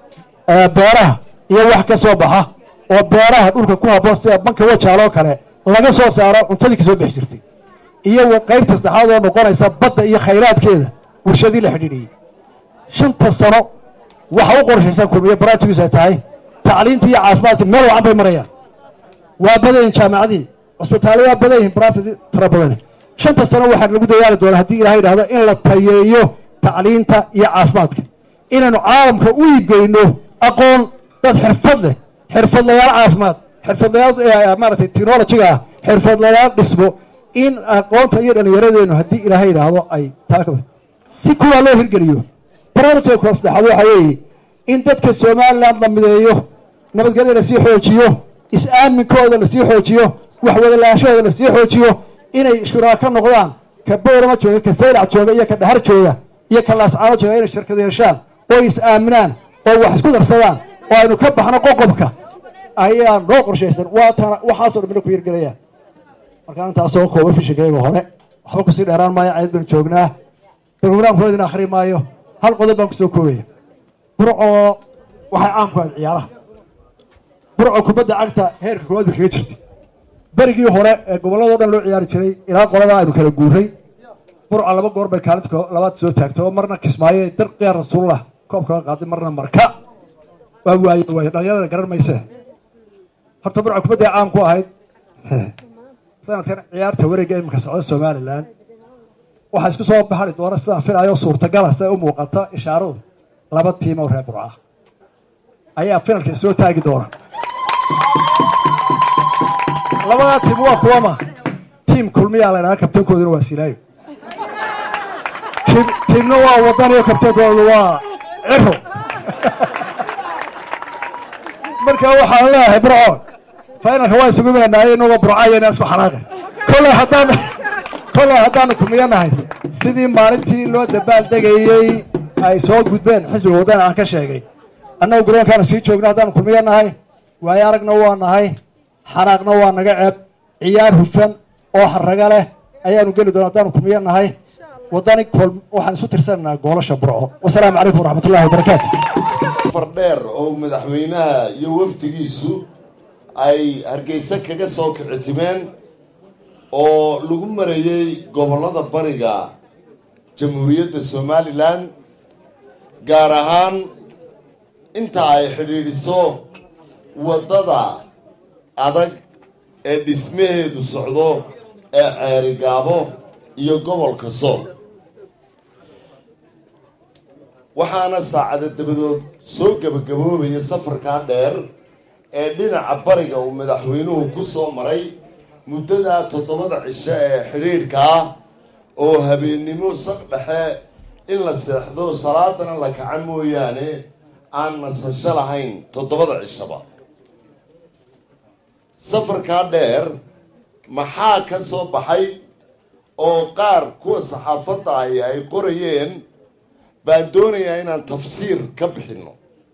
beeraha iyo wax ka soo baxa oo beeraha dhulka ku habboon sida banka wajaaloo kale laga soo saaro cuntadii kasoo bixi jirtay iyo qaybta saddexaad oo noqonaysa badda iyo khayraadkeeda warshadii la xidhiidhiyey shanta sano waxa u qorshaysan kulmiye baraatigiisu ay tahay tacliintii iyo caafimaadkii meel wacan bay marayaan waa badayin jaamacadii cusbitaalo waa badan yihin barafid fara badani shanta sano waxaan lagu dadaali doonaa haddii ilahay idhahdo in la tayeeyo tacliinta iyo caafimaadka inaynu caalamka u iibgeyno aqoon dad xirfad leh xirfadlayaal caafimaad xirfadlayaal maaragtay technologiga ah xirfadlayaal dhismo in aqoonta iyo dhallinyaradeennu haddii ilaahay idhaahdo ay taa si kuwaa loo hirgeliyo barnaamijka koo saddexaad waxaa weeye in dadka somaliland la mideeyo nabadgelya lasii xoojiyo is-aaminkooda lasii xoojiyo waxwadalaashahooda lasii xoojiyo inay shuraako noqdaan ka boorama jooga ka saylac jooga iyo ka dhahar jooga iyo ka laascaano jooga inay shirkad yeeshaan oo is-aaminaan oo wax isku darsadaan oo aynu ka baxno qoqobka ayaa noo qorshaysan waatana waxaasoo dhan mina ku hirgelayaan markaan intaasoo kooba fishinkayga hore waxba kusii dheeraan maayo cayad baynu joognaa brograamkooda idin akhri maayo hal qodob baan kusoo koobaya burcoo waxay caan ku ahayd ciyaaraha burco kubadda cagta heerka koowaad bay kaga jirtay berigii hore ee gobolladoo dhan loo ciyaari jiray ilaa qoladaa aynu kala guuray burca laba goor bay kaalinta labaad soo taagtay oo marna kismaayo darqiyaa rasuullah koobkaga qaaday marna marka waa waaye waaye dhalinyarada garan mayse horta burca kubadday caan ku ahayd sanadkan ciyaarta wareegga iminka socda somalilan waxaa isku soo baxari doona sidaan filayo suurtagala siday u muuqata ishaaradu laba tiim oo reer burca ayaa finalka soo taagi doona labadaa tiim waa kuwama tiim kulmiyaa la ydhaha kabtankooduna waa silaayo tiimna waa wadaniyo kabtankoodu waa ciro marka waxaan leeyahay burco fainalka waa isugu imanaynaay inagoo burcayana isku xanaaqi kolley haddaan kolley haddaanu kumiyanahay sidii maalintii loo dabaal degayey ay soo gudbeen xisbiga waddan aan ka sheegay annagu garoonkaanu sii joogna haddaanu kumiyanahay waayo aragna waa nahay xanaaqna waa naga ceeb ciyaar hufan oo haraga leh ayaanu geli doona haddaanu kumiyanahay waddani kol waxaan isu tirsanaynaa goolasha burco wasalaamu calaykum waraxmat ullahi wabarakaatu fardheer oo madaxweynaha iyo wafdigiisu ay hargeysa kaga soo kicitimeen oo lagu marayey gobollada bariga jamhuuriyadda somalilan gaar ahaan inta ay xidhiidhiso waddada adag ee dhismaheedu socdo ee ceerigaabo iyo gobolka sool waxaana saacada dabadood soo gebagaboobaya safarkaa dheer ee dhinaca bariga uu madaxweynuhu ku soo maray muddadaa toddobada cisho ee xidhiidhka ah oo habeennimo saq dhexe in la seexdo salaadana la kaca mooyaane aan nasasho lahayn toddobada cishaba safarkaa dheer maxaa ka soo baxay oo qaar kuwa saxaafadda ahi ay qorayeen baan doonayaa inaan tafsiir ka bixinno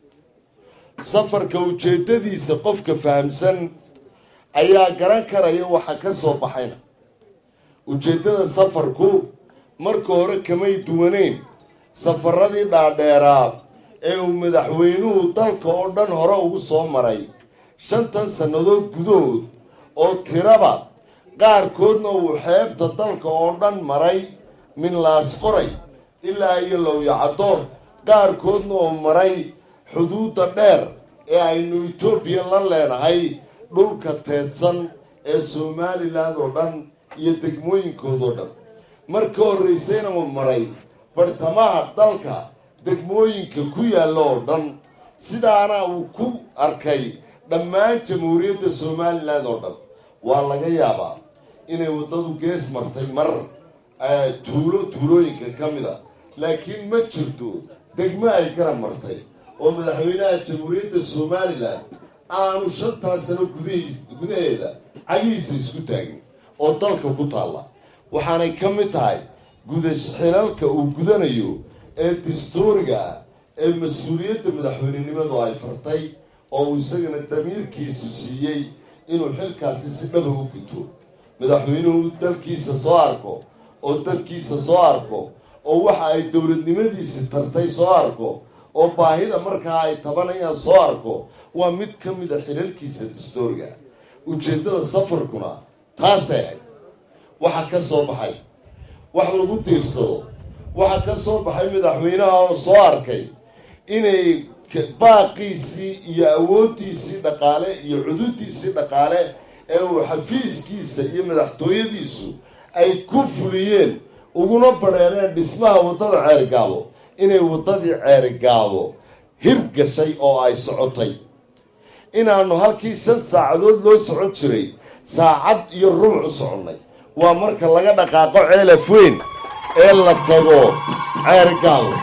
safarka ujeeddadiisa qofka fahamsan ayaa garan karaya waxa ka soo baxayna ujeeddada safarku marka hore kamay duwaneyn safaradii dhaadheeraa ee uu madaxweynuhu dalka oo dhan hore ugu soo maray shantan sannadood gudahood oo tiraba qaarkoodna uu xeebta dalka oo dhan maray minlaas qoray ilaa iyo lowyacaddo qaarkoodna uu maray xuduudda dheer ee aynu etoobiya la leenahay dhulka teedsan ee somalilan oo dhan iyo degmooyinkoodoo dhan marka horraysayna uu maray bartamaha dalka degmooyinka ku yaalla oo dhan sidaana uu ku arkay dhammaan jamhuuriyadda somalilan oo dhan waa laga yaabaa inay waddadu gees martay mar tuulo tuulooyinka ka mid a laakiin ma jirto degmo ay garab martay oo madaxweynaha jamhuuriyadda somalilan aanu shantaa sano gudahiis gudaheeda cagihiisa isku taagin oo dalka ku taalla waxaanay ka mid tahay gudash xilalka uu gudanayo ee dastuuriga ah ee mas-uuliyadda madaxweynenimadu ay fartay oo uu isagana damiirkiisu siiyey inuu xilkaasi si dhaba u guto madaxweynuhu dalkiisa soo arko oo dadkiisa soo arko oo waxa ay dowladnimadiisi tartay soo arko oo baahida markaa ay tabanayaan soo arko waa mid ka mid a xilalkiisa dastuuriga ujeeddada safarkuna taasay ahayd waxa ka soo baxay wax lagu tiirsado waxa ka soo baxay madaxweynaha oo soo arkay inay baaqiisii iyo awooddiisii dhaqaale iyo cududiisii dhaqaale ee uu xafiiskiisa iyo madaxtooyadiisu ay ku fuliyeen uguna badheereen dhismaha waddada ceerigaabo inay waddadii ceerigaabo hirgashay oo ay socotay inaannu halkii shan saacadood loo socon jiray saacad iyo rubuc u soconnay waa marka laga dhaqaaqo ceelaf weyn ee la tago ceerigaabo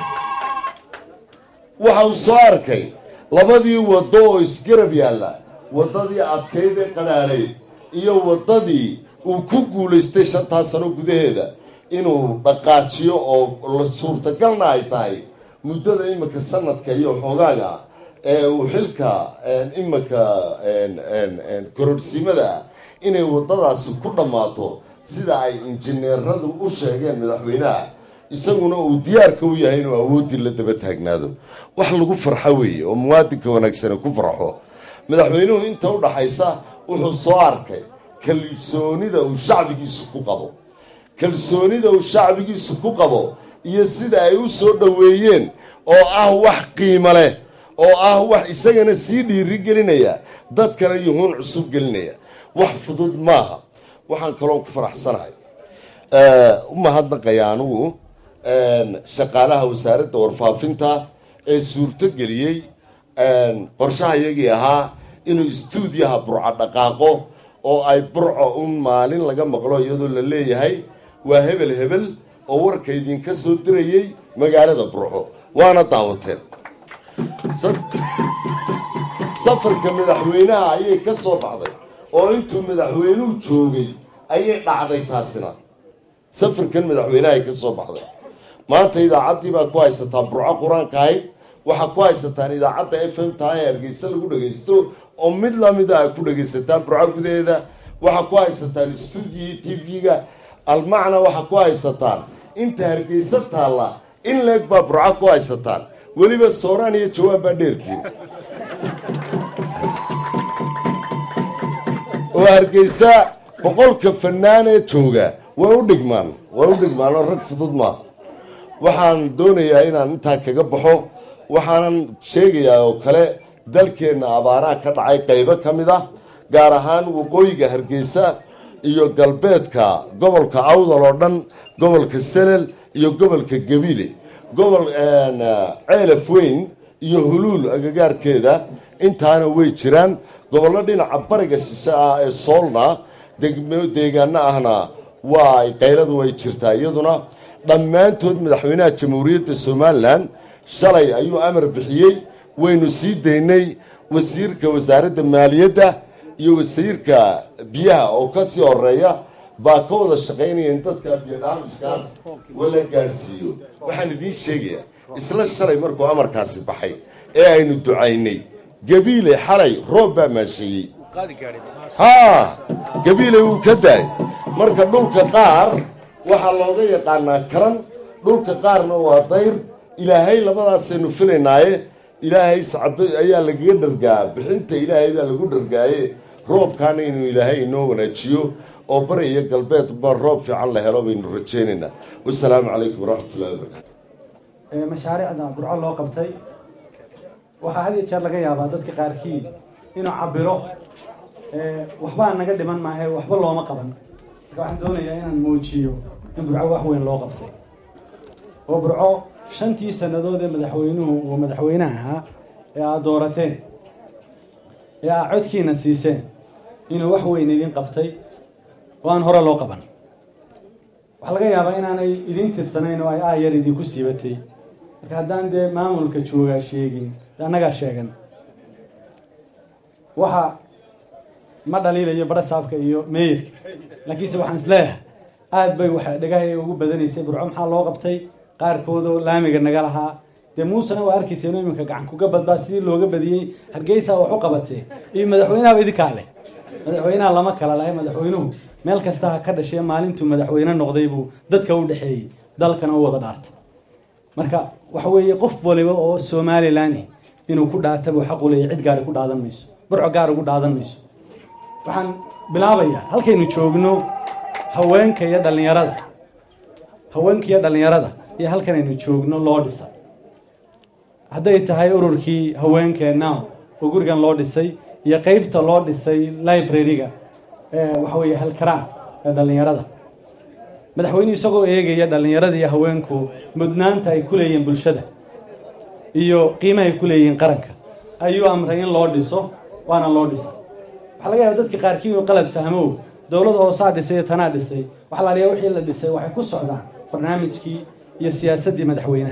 waxa uu soo arkay labadii waddo oo isgarab yaalla waddadii adkayd ee qadhaadhayd iyo waddadii uu ku guulaystay shantaa sano gudaheeda inuu dhaqaajiyo oo suurtagalna ay tahay muddada imika sanadka iyo xoogaaga ee uu xilka imika korodhsiimada ah inay waddadaasi ku dhammaato sida ay injineeradu u sheegeen madaxweynaha isaguna uu diyaarka u yahay inuu awooddii la daba taagnaado wax lagu farxo weeye oo muwaadinka wanaagsane ku farxo madaxweynuhu inta u dhaxaysa wuxuu soo arkay kalsoonida uu shacbigiisu ku qabo kalsoonida uu shacbigiisu ku qabo iyo sida ay u soo dhoweeyeen oo ah wax qiimo leh oo ah wax isagana sii dhiiri gelinaya dadkana yuhuun cusub gelinaya wax fudud maaha waxaan kaloon ku faraxsanahay u mahadnaqaya anigu shaqaalaha wasaaradda warfaafinta ee suurto geliyey qorshaha iyagii ahaa inuu istuudiyaha burco dhaqaaqo oo ay burco un maalin laga maqlo iyadoo la leeyahay waa hebel hebel oo warka idinka soo dirayey magaalada burco waana daawateen safarka madaxweynaha ayay ka soo baxday oo intuu madaxweynuhu joogay ayay dhacday taasina safarkan madaxweynaha ay ka soo baxday maanta idaacaddii baa ku haysataan burco qur-aanka ahayd waxaa ku haysataan idaacadda f m taha ee hargeysa lagu dhagaysto oo mid lamida ay ku dhagaysataan burco gudaheeda waxaa ku haysataan stuudiyi t v-ga almacna waxaa ku haysataan inta hargeysa taalla in leeg baa burco ku haysataan weliba sooraan iyo jawaan baa dheertiin oo hargeysa boqolka fanaan ee jooga way u dhigmaan way u dhigmaan oo rag fudud maaha waxaan doonayaa inaan intaa kaga baxo waxaanan sheegayaa oo kale dalkeenna abaaraha ka dhacay qaybo ka mid ah gaar ahaan waqooyiga hargeysa iyo galbeedka gobolka awdal oo dhan gobolka selel iyo gobolka gabiile gobol ceelaf weyn iyo huluul agagaarkeeda intaana way jiraan gobollo dhinaca bariga shishe ah ee soolna deegaano ahna waa qayladu way jirtaa iyaduna dhammaantood madaxweynaha jamhuuriyadda somalilan shalay ayuu amar bixiyey waynu sii daynay wasiirka wasaaradda maaliyadda iyo wasiirka biyaha oo kasii horeeya baa ka wada shaqaynaya in dadka biyodhaamiskaas wala gaadhsiiyo waxaan idiin sheegayaa isla shalay markuu amarkaasi baxay ee aynu ducaynay gabiile xalay roob baa maasheeyey haa gabiile wuu ka daay marka dhulka qaar waxaa looga yaqaanaa karan dhulka qaarna waa dayr ilaahay labadaasaynu filaynaaye ilaahay sacab ayaa lagaga dhargaa bixinta ilaahay baa lagu dhargaaye roobkaana inuu ilaahay inoo wanaajiyo oo bari iyo galbeed ba roob fiican la helo baynu rajaynaynaa wasalaamu calaykum waraxmatullahi wabarakatu mashaariicda burco loo qabtay waxaa had iyo jeer laga yaabaa dadka qaarkii inuu cabiro waxbaa naga dhiman maahe waxba looma qaban marka waxaan doonayaa inaan muujiyo in burco wax weyn loo qabtay oo burco shantii sannadood ee madaxweynuhu uu madaxweynaha ahaa ee aad doorateen ee aad codkiina siiseen inuu wax weyn idin qabtay oo aan hore loo qaban waxaa laga yaabaa inaanay idiin tirsanayn oo ay aayar idinku siibatay marka haddaan dee maamulka joogaa sheegin de annagaa sheegan waxa ma dhaliilayo barasaabka iyo meeyirka laakiinse waxaan isleeyahay aad bay waxa dhagahay ugu badanaysay burco maxaa loo qabtay qaarkoodoo laamiga naga lahaa dee muusena waa arkaysa inuu iminka gacan kuga badbaa sidii looga badiyey hargeysa wax u qabatee iyo madaxweynahaba idinkaa leh madaxweynaha lama kala lahay madaxweynuhu meel kasta ha ka dhashee maalintuu madaxweyne noqday buu dadka u dhexeeyey dalkana u wada dhaartay marka waxa weeye qof waliba oo somalilan inuu ku dhaataba xaq u leeyahy cid gaari ku dhaadan mayso burco gaar ugu dhaadan mayso waxaan bilaabayaa halkaynu joogno haweenka iyo dhallinyarada haweenka iyo dhallinyarada iyo halkanaynu joogno loo dhisay hadday tahay ururkii haweenkeenna oo gurigan loo dhisay iyo qeybta loo dhisay library-ga ee waxa weeye halkaraan ee dhallinyarada madaxweynuhu isagoo eegaya dhallinyarada iyo haweenku mudnaanta ay ku leeyihiin bulshada iyo qiimaha ay ku leeyihiin qaranka ayuu amray in loo dhiso waana loo dhisay waxaa laga yaaba dadka qaarkii inuu qalad fahmo dowladda hoosaa dhisay iyo tanaa dhisay waxaa la aliyaa wixii la dhisay waxay ku socdaan barnaamijkii iyo siyaasaddii madaxweynaha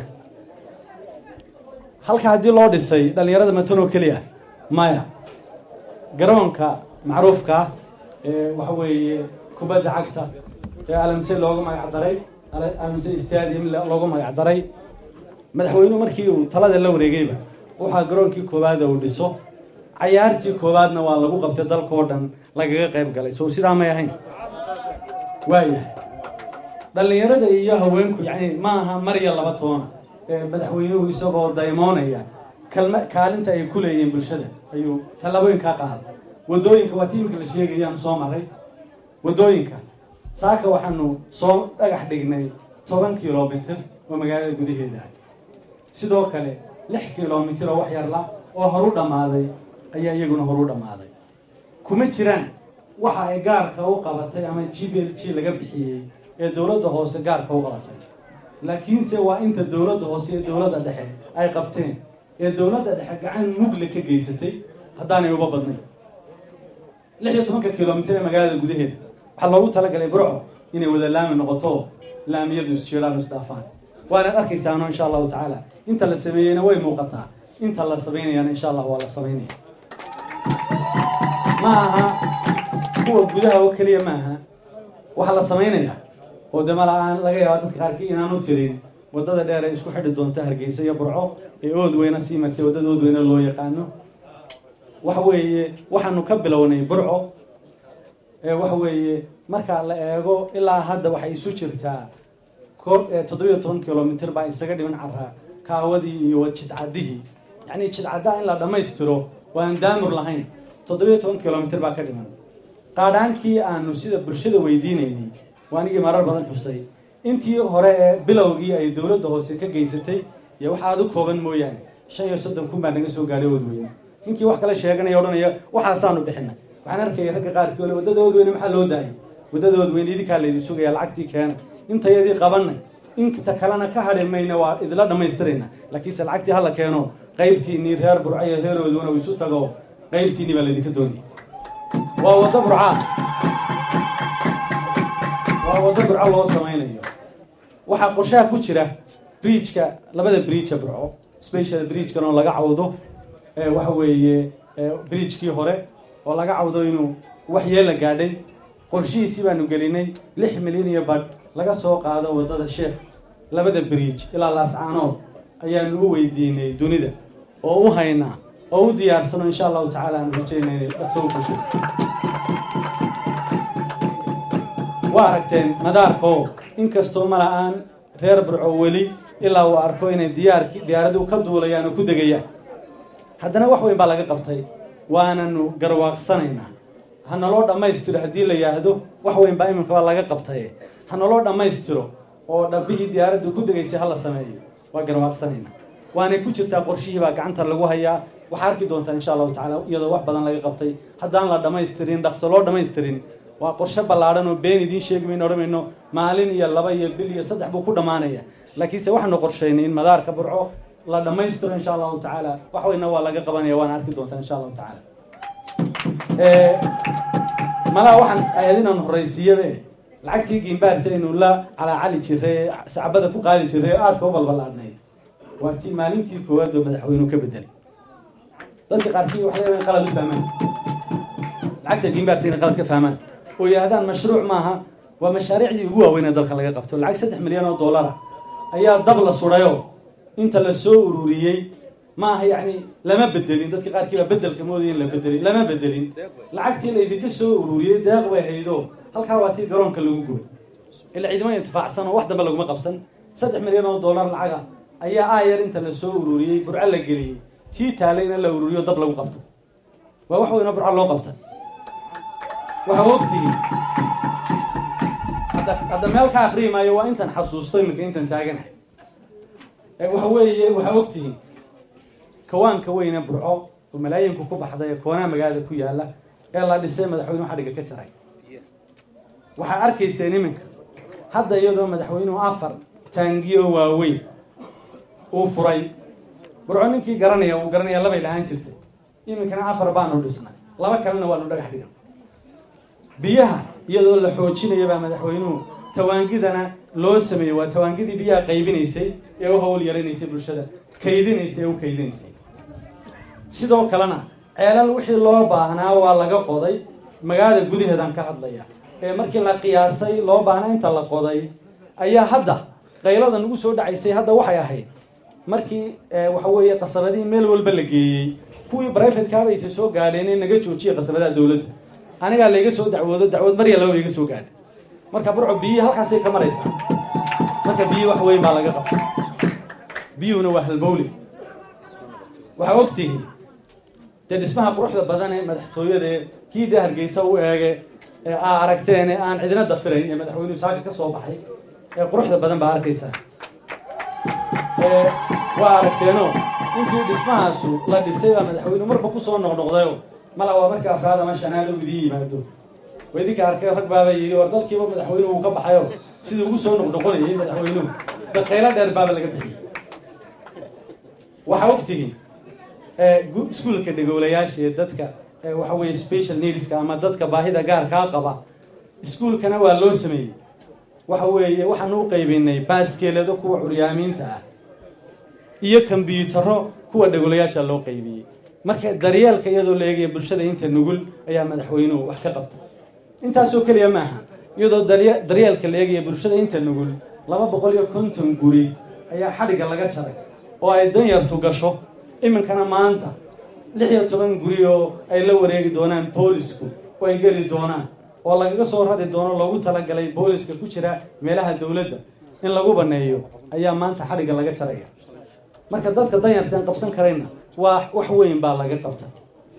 halka haddii loo dhisay dhallinyarada matanoo keliya maya garoonka macruufka ah ee waxa weeye kubadda cagta ee alamse loogu magac daray alamse stadium loogu magac daray madaxweynuhu markii uu talada la wareegayba waxaa garoonkii koowaada uu dhiso cayaartii koowaadna waa lagu qabtay dalka oo dhan lagaga qayb galay sow sidaa may ahayn waayahay dhallinyarada iyo haweenku yacni ma aha mar iyo laba toona ee madaxweynuhu isagoo daymoonaya kalma kaalinta ay ku leeyihiin bulshada ayuu tallaabooyinkaa qaaday waddooyinka waa tiimka la sheegayaan soo maray waddooyinka saaka waxaanu soo dhagax dhignay toban kilomitir oo magaalada gudaheeda ah sidoo kale lix kilomitir oo wax yarla oo horu dhammaaday ayaa iyaguna horu dhammaaday kuma jiraan waxa ay gaarka u qabatay ama g b l g laga bixiyey ee dowladda hoose gaarka u qabatay laakiinse waa inta dowladda hoose iyo dowladda dhexe ay qabteen ee dowladda dhexe gacan mugle ka geysatay haddaanay uba badnayn lix iyo tobanka kilomitir ee magaalada gudaheeda waxaa loogu talagalay burco inay wada laami noqoto laamiyadu isjeelaan isdhaafaan waanaad arkaysaano insha allahu tacaala inta la sameeyeyna way muuqataa inta la samaynayana insha allah waa la samaynaya ma aha kuwa gudaha oo keliya ma aha waxaa la samaynayaa oo de mala-aan laga yaaba dadka qaarkii inaanu tirin waddada dheer ee isku xidhi doonta hargeysa iyo burco ee oodweyna sii martay waddada oodweyne loo yaqaano waxa weeye waxaanu ka bilownay burco ee waxa weeye marka la eego ilaa hadda waxay isu jirtaa ko toddobiyo toban kilomitr baa isaga dhiman caraa kaawadii iyo jidcadihii yacni jidcaddaa in la dhammaystiro waan daamur lahayn toddobiyo toban kilomitr baa ka dhiman qaadhaankii aanu sida bulshada weydiinaynay waa anigii marar badan xusay intii hore ee bilowgii ay dowladda hoose ka geysatay iyo wax aada u kooban mooyaane shan iyo soddon kun baa naga soo gaadhay oodweyne ninkii wax kale sheeganaya odhanaya waxaasaanu bixinay waxaan arkaya ragga qaarkii ole waddada oodweyne maxaa loo daayay waddada oodweyne idinkaa laydin sugaya lacagtii keena intayadii qabanay inta kalena ka hadhi mayna waa idila dhammaystirayna laakiinse lacagtii hala keeno qaybtiinii reer burca iyo reer oodweyne u isu tago qaybtiinii baa laydinka doonaya waa waddo burca waa waddo burco loo samaynayo waxaa qorshaha ku jira bridgeka labada bridgea burco special bridgekan oo laga cawdo waxa weeye bridgekii hore oo laga cawdo inuu waxyeela gaadhay qorshihiisii baanu gelinay lix milyan iyo badh laga soo qaado waddada sheekh labada bridge ilaa laascaanood ayaanu u weydiinay dunida oo u haynaa oo u diyaarsano insha allahu tacaala aanu rajaynay inay dhaqso u fusho waa aragteen madaarko inkastoo mala-aan reer burco weli ilaa uu arko inay diyaarki diyaaradu ka duulayaan oo ku degayaan haddana wax weyn baa laga qabtay waananu garwaaqsanaynaa ha naloo dhammaystiro haddii la yidhaahdo wax weyn baa iminkaba laga qabtay ha naloo dhammaystiro oo dhabbihii diyaaraddu ku degaysay ha la sameeyo waa garwaaqsanaynaa waanay ku jirtaa qorshihii baa gacanta lagu hayaa waxaa arki doontaa insha allahu tacala iyadoo wax badan laga qabtay haddaan la dhammaystirin dhaqso loo dhammaystirin waa qorshe ballaadhan oo been idiin sheegi mayno odhan mayno maalin iyo laba iyo bil iyo saddex buu ku dhammaanaya laakiinse waxaanu qorshaynay in madaarka burco la dhammaystiro insha allahu tacaala wax weyna waa laga qabanaya waana arki doontaa insha allahu tacaala malaa waxaan ahayd inaan horraysiiyabe lacagtii giimbaarta aynu la calaacali jiray sacbada ku qaadi jiray oo aadka u balballaadnayd waa tii maalintii koowaad oo madaxweynuhu ka bedelay dadka qaarkii waxay leedahay qalad u fahmaan lacagta giimbaarta inay qalad ka fahmaan oo yidhahdaan mashruuc maaha waa mashaariicdii ugu waaweyn ee dalka laga qabto lacag saddex milyan oo dollara ayaa dab la sudhayo inta la soo ururiyey ma aha yacni lama bedelin dadka qaarkii baa bedelka moodaya in la bedelin lama bedelin lacagtii la idinka soo ururiyey deeq bay haydo halkaa waa tii garoonka lagu gubay ila ciidamo intifaacsan oo wax dambe laguma qabsan saddex milyan oo dollar lacaga ayaa aayar inta la soo ururiyey burco la geliyey tii taalayna la ururiyo dab lagu qabto waa wax weynoo burco loo qabta waxaa ogtihiin hadda hadda meel ka akriyi maayo waa intan xasuusto iminka intan taaganahay waxa weeye waxaa ogtihiin kawaanka weyne burco oo malaayinku ku baxday ee koonaha magaalada ku yaala ee la dhisay madaxweynuhu xadhiga ka jaray waxaa arkayseen iminka hadda iyadoo madaxweynuhu afar taangiyo waaweyn uu furay burco ninkii garanaya uu garanaya labay lahaan jirtay iminkana afar baanu dhisnay laba kalena waanu dhagax dhigan biyaha iyadoo la xoojinaya baa madaxweynuhu tawaangidana loo sameeyey waa tawaangidii biyaha qaybinaysay ee u hawl yaranaysay bulshada kaydinaysay ee u kaydinaysay sidoo kalena ceelal wixii loo baahnaa waa laga qoday magaalada gudaheedaan ka hadlaya ee markii la qiyaasay loo baahnaa inta la qoday ayaa hadda qaylada nagu soo dhacaysay hadda waxay ahayd markii waxa weeye qasabadihii meel walba la geeyey kuwii brivatekaaba aysa soo gaadheen in naga joojiyay qasabadaha dowladda anigaa layga soo dacwoodo dacwood marya laba iga soo gaadha marka burco biyihii halkaasay ka maraysaa marka biyihi wax weyn baa laga qabta biyuhuna waa halbowle waxaa ogtihiin dee dhismaha quruxda badan ee madaxtooyada ee kii dee hargeysa u eege ee aa aragteen ee aan cidina dafirayn ee madaxweynuhu saaka ka soo baxay ee quruxda badan baa arkaysaa waa aragteeno intii dhismahaasu la dhisay baa madaxweynuhu marba kusoo noqnoqdayo mala waa marka afraad ama shanaad u idiin yimaado waa idinka arkay rag baaba yidhi war dalkiiba madaxweynuhu uu ka baxayo siduu ugu soo noqnoqonayay madaxweynuhu daqaylo dheer baaba laga bixiyey waxaa ogtihiin iskuulka dhegoolayaasha ee dadka waxa weeye special needska ama dadka baahida gaarkaa qaba iskuulkana waa loo sameeyey waxa weeye waxaanu u qaybinay baaskeelado kuwa curyaamiinta ah iyo kombyutaro kuwa dhagolayaasha loo qaybiyey marka daryeelka iyadoo la eegaya bulshada inta nugul ayaa madaxweynuhu wax ka qabta intaasoo keliya maaha iyadoo darye- daryeelka la eegaya bulshada inta nugul laba boqol iyo konton guri ayaa xadhigga laga jaray oo ay danyartu gasho iminkana maanta lix iyo toban guri oo ay la wareegi doonaan boolisku oo ay geli doonaan oo lagaga soo rari doono loogu talagalay booliska ku jira meelaha dowladda in lagu baneeyo ayaa maanta xadhigga laga jaraya marka dadka danyarta aan qabsan karayna waa wax weyn baa laga qabtay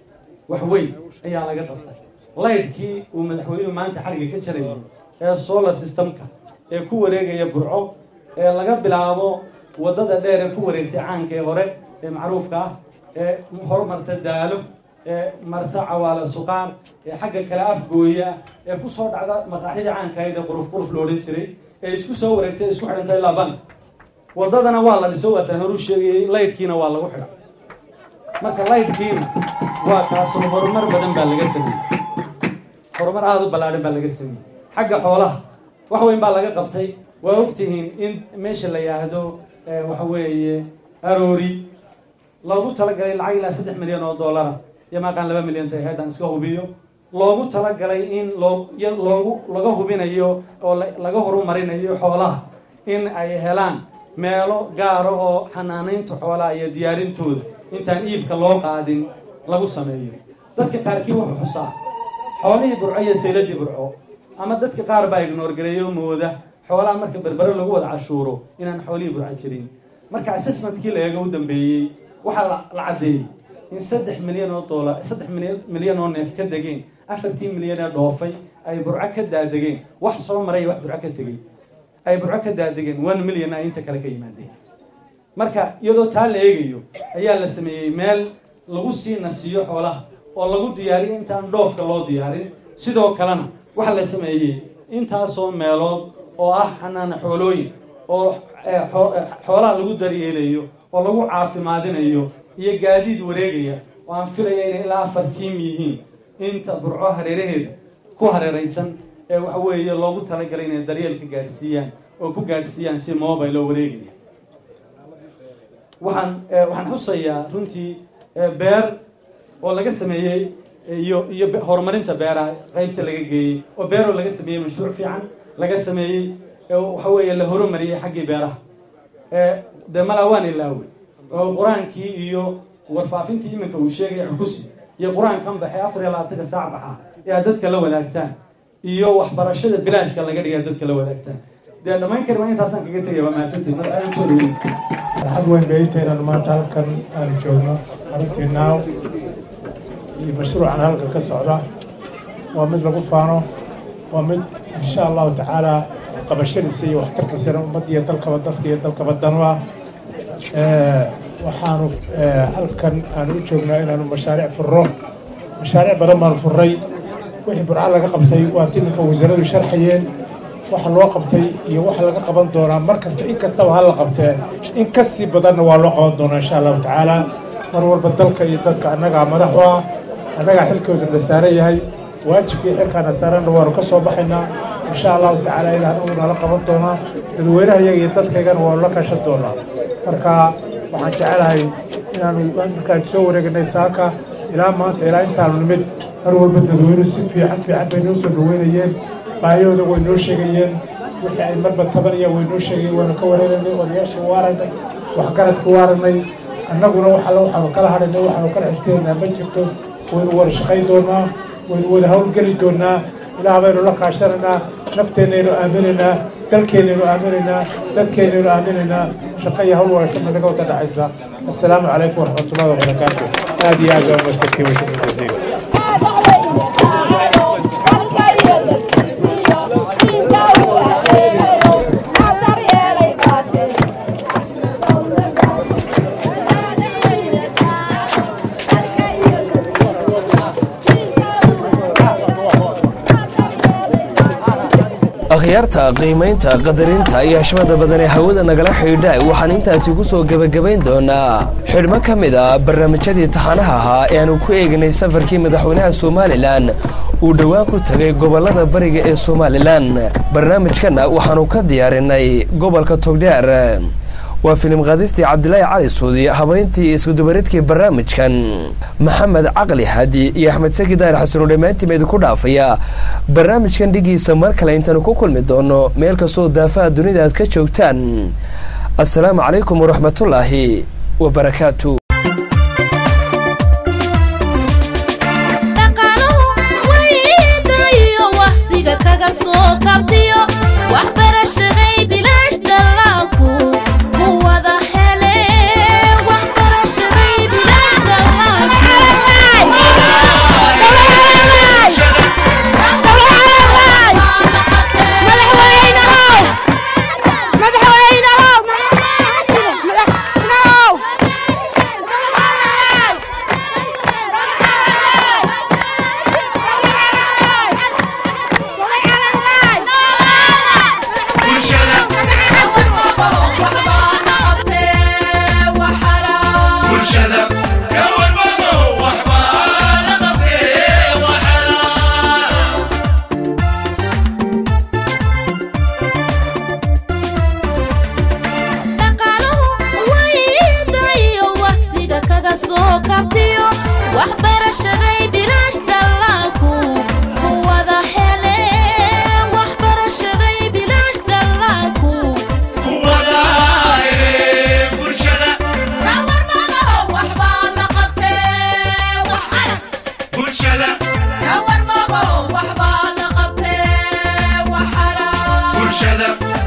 wax weyn ayaa laga qabtay laydhkii uu madaxweynuhu maanta xadhigga ka jarayay ee solar systemka ee ku wareegaya burco ee laga bilaabo waddada dheer ee ku wareegtay caanka ee hore ee macruufka ah ee horumarta daalo ee marta cawaala suqaar ee xagga kale afgooya ee ku soo dhacda maqaaxidii caanka ahayd ee quruf quruf lo odhan jiray ee isku soo wareegtay isku xidhantay ilaa ban waddadana waa la dhiso waataan horu sheegayay laydhkiina waa lagu xidha marka laydhkiina waa kaasoo horumar badan baa laga sameeyey horumar aada u ballaadhan baa laga sameeyey xagga xoolaha wax weyn baa laga qabtay waa ogtihiin in meesha la yidhaahdo eh, waxa weeye aroori loogu talagalay lacag ilaa saddex milyan oo dollara iyo maaqaan laba milyan tahay haddaan iska hubiyo loogu talagalay in loo ya- loogu laga hubinayo oo la- laga horumarinayo xoolaha in ay helaan meelo gaara oo xanaanaynta xoolaha iyo diyaarintooda intaan iibka loo qaadin lagu sameeyo dadka qaarkii wuxuu xusaa xoolihii burco iyo sayladii burco ama dadka qaar baa ignoor gareeyo mooda xoolaha marka berbere lagu wada cashuuro inaan xoolihii burco jirin marka assessmentkii la eego u dambeeyey waxaa la- la caddeeyey in saddex milyan oo dollar saddex milyan milyan oo neef ka degeen afartii milyan ee dhoofay ay burco ka daadegeen wax soo maray wax burco ka tegey ay burco ka daadegeen one million ay inta kale ka yimaadeen marka iyadoo taa la eegayo ayaa la sameeyey meel lagu sii nasiiyo xoolaha oo lagu diyaariyo intaan dhoofka loo diyaarin sidoo kalena waxaa la sameeyey intaasoo meelood oo ah xanaana xoolooyin oo eh, xoo- eh, xoolaha lagu daryeelayo oo lagu caafimaadinayo iyo gaadiid wareegaya oo aan filaya inay ilaa afar tiim yihiin inta burco hareeraheeda ku hareeraysan ee waxa weeye loogu talagalay inay daryeelka gaadhsiiyaan oo ku gaadhsiiyaan si mobile oo wareegaya waxaan eh, waxaan xusayaa runtii eh, beer oo laga sameeyey iyo iyo be- horumarinta beeraha qaybta laga geeyey oo beeroo laga sameeyey mashruuc fiican laga sameeyey ee waxa weeye la horumariyey xaggii beeraha ee dee malaa waan ilaawe oo qur-aankii iyo warfaafintii iminka uu sheegaya xukusi iyo qur-aankan baxay afar iyo labaatanka saac baxa ee aad dadka la wadaagtaan iyo waxbarashada bilaashka laga dhigay aad dadka la wadaagtaan dee dhammayn kari waa intaasaan kaga tegaya waa mahadsantiin mar aad soo dhaweyn farxad weyn bay ii tahay inaan maanta halkan aan joogno xaruntii naaw iyo mashruucan halkan ka socda waa mid lagu faano waa mid insha allahu tacaala qabashadiisa iyo waxtarkiisana ummadda iyo dalkaba dadka iyo dalkaba danu ah Eh, waxaanu eh, halkan aan u joognaa inaanu mashaariic furro mashaariic badan baanu furray wixii burca laga qabtay waa timinka wasaaradu sharxayeen waxa loo qabtay iyo waxa laga qaban doonaa mar kasta in kastaba ha la qabtee in ka sii badanna waa loo qaban doonaa insha allahu tacaala mar walba dalka iyo dadka annagaa madax u ah annagaa xilkooda na saaran yahay waajibkii xilkaana saaranna waanu ka soo baxaynaa insha allahu tacaala ilaa anagu nala qaban doonaa dadweynaha iyaga iyo dadkaygana waanu la kaashan doonaa marka waxaan jecelahay inaanu markaan soo wareeganay saaka ilaa maanta ilaa intaanu nimid mar walba dadweynuhu si fiican fiican bay noo soo dhaweynayeen baahiyahooda way noo sheegayeen wixii ay marba tabanayaan way noo sheegayeen waanu ka wareeganay odayaashii waa aragnay waxgaradkii waa aragnay annaguna wax alle waxaanu kala hadhaynay waxaanu kala xisteynaa ma jirto waynu wada shaqayn doonaa waynu wada howlgeli doonaa ilaah baynu la kaashanaynaa nafteennaynu aaminaynaa dalkeennaynu aaminaynaa dadkeennaynu aaminaynaa shaqo iyo hawl wanaagsan bay naga wada dhexaysa assalaamu calaykum waraxmatullahi wabarakaatu aad iyo aad baa umadsantay washukran jasiila akhyaarta qiimaynta qadarinta iyo hashmada badan ee hawada nagala xidhiidha waxaan intaasi ku soo gebagabayn doonaa xidhmo ka mid ah barnaamijyadii taxanaha ahaa ee aanu ku eegnay safarkii madaxweynaha somalilan uu dhowaan ku tegay gobollada bariga ee somalilan barnaamijkanna waxaannu ka diyaarinay gobolka togdheer waa filim qaadistii cabdilaahi cali suudi habeyntii iyo iskudubaridkii barnaamijkan maxamed caqli hadi iyo axmed saki daahir xasanoo dhammaantiima idinku dhaafaya barnaamijkan dhigiisa mar kale intaanu ku kulmi doono meel kastoo daafaha dunida aad ka joogtaan assalaamu calaykum waraxmatullaahi wabarakaatu kaga soo kabtiyo waxbarashaday bilaash dallaalku ku wada hele waxbarashaday bilaash bulshada ka warwado waxbaa la qabtee waxala waydayo waqsiga kaga soo kabtiyo waxbarashaday bilaash dallaalku ku wada hele waxbarashaday bilaash dallaalku ku wada hele bulshada bulshada bulshada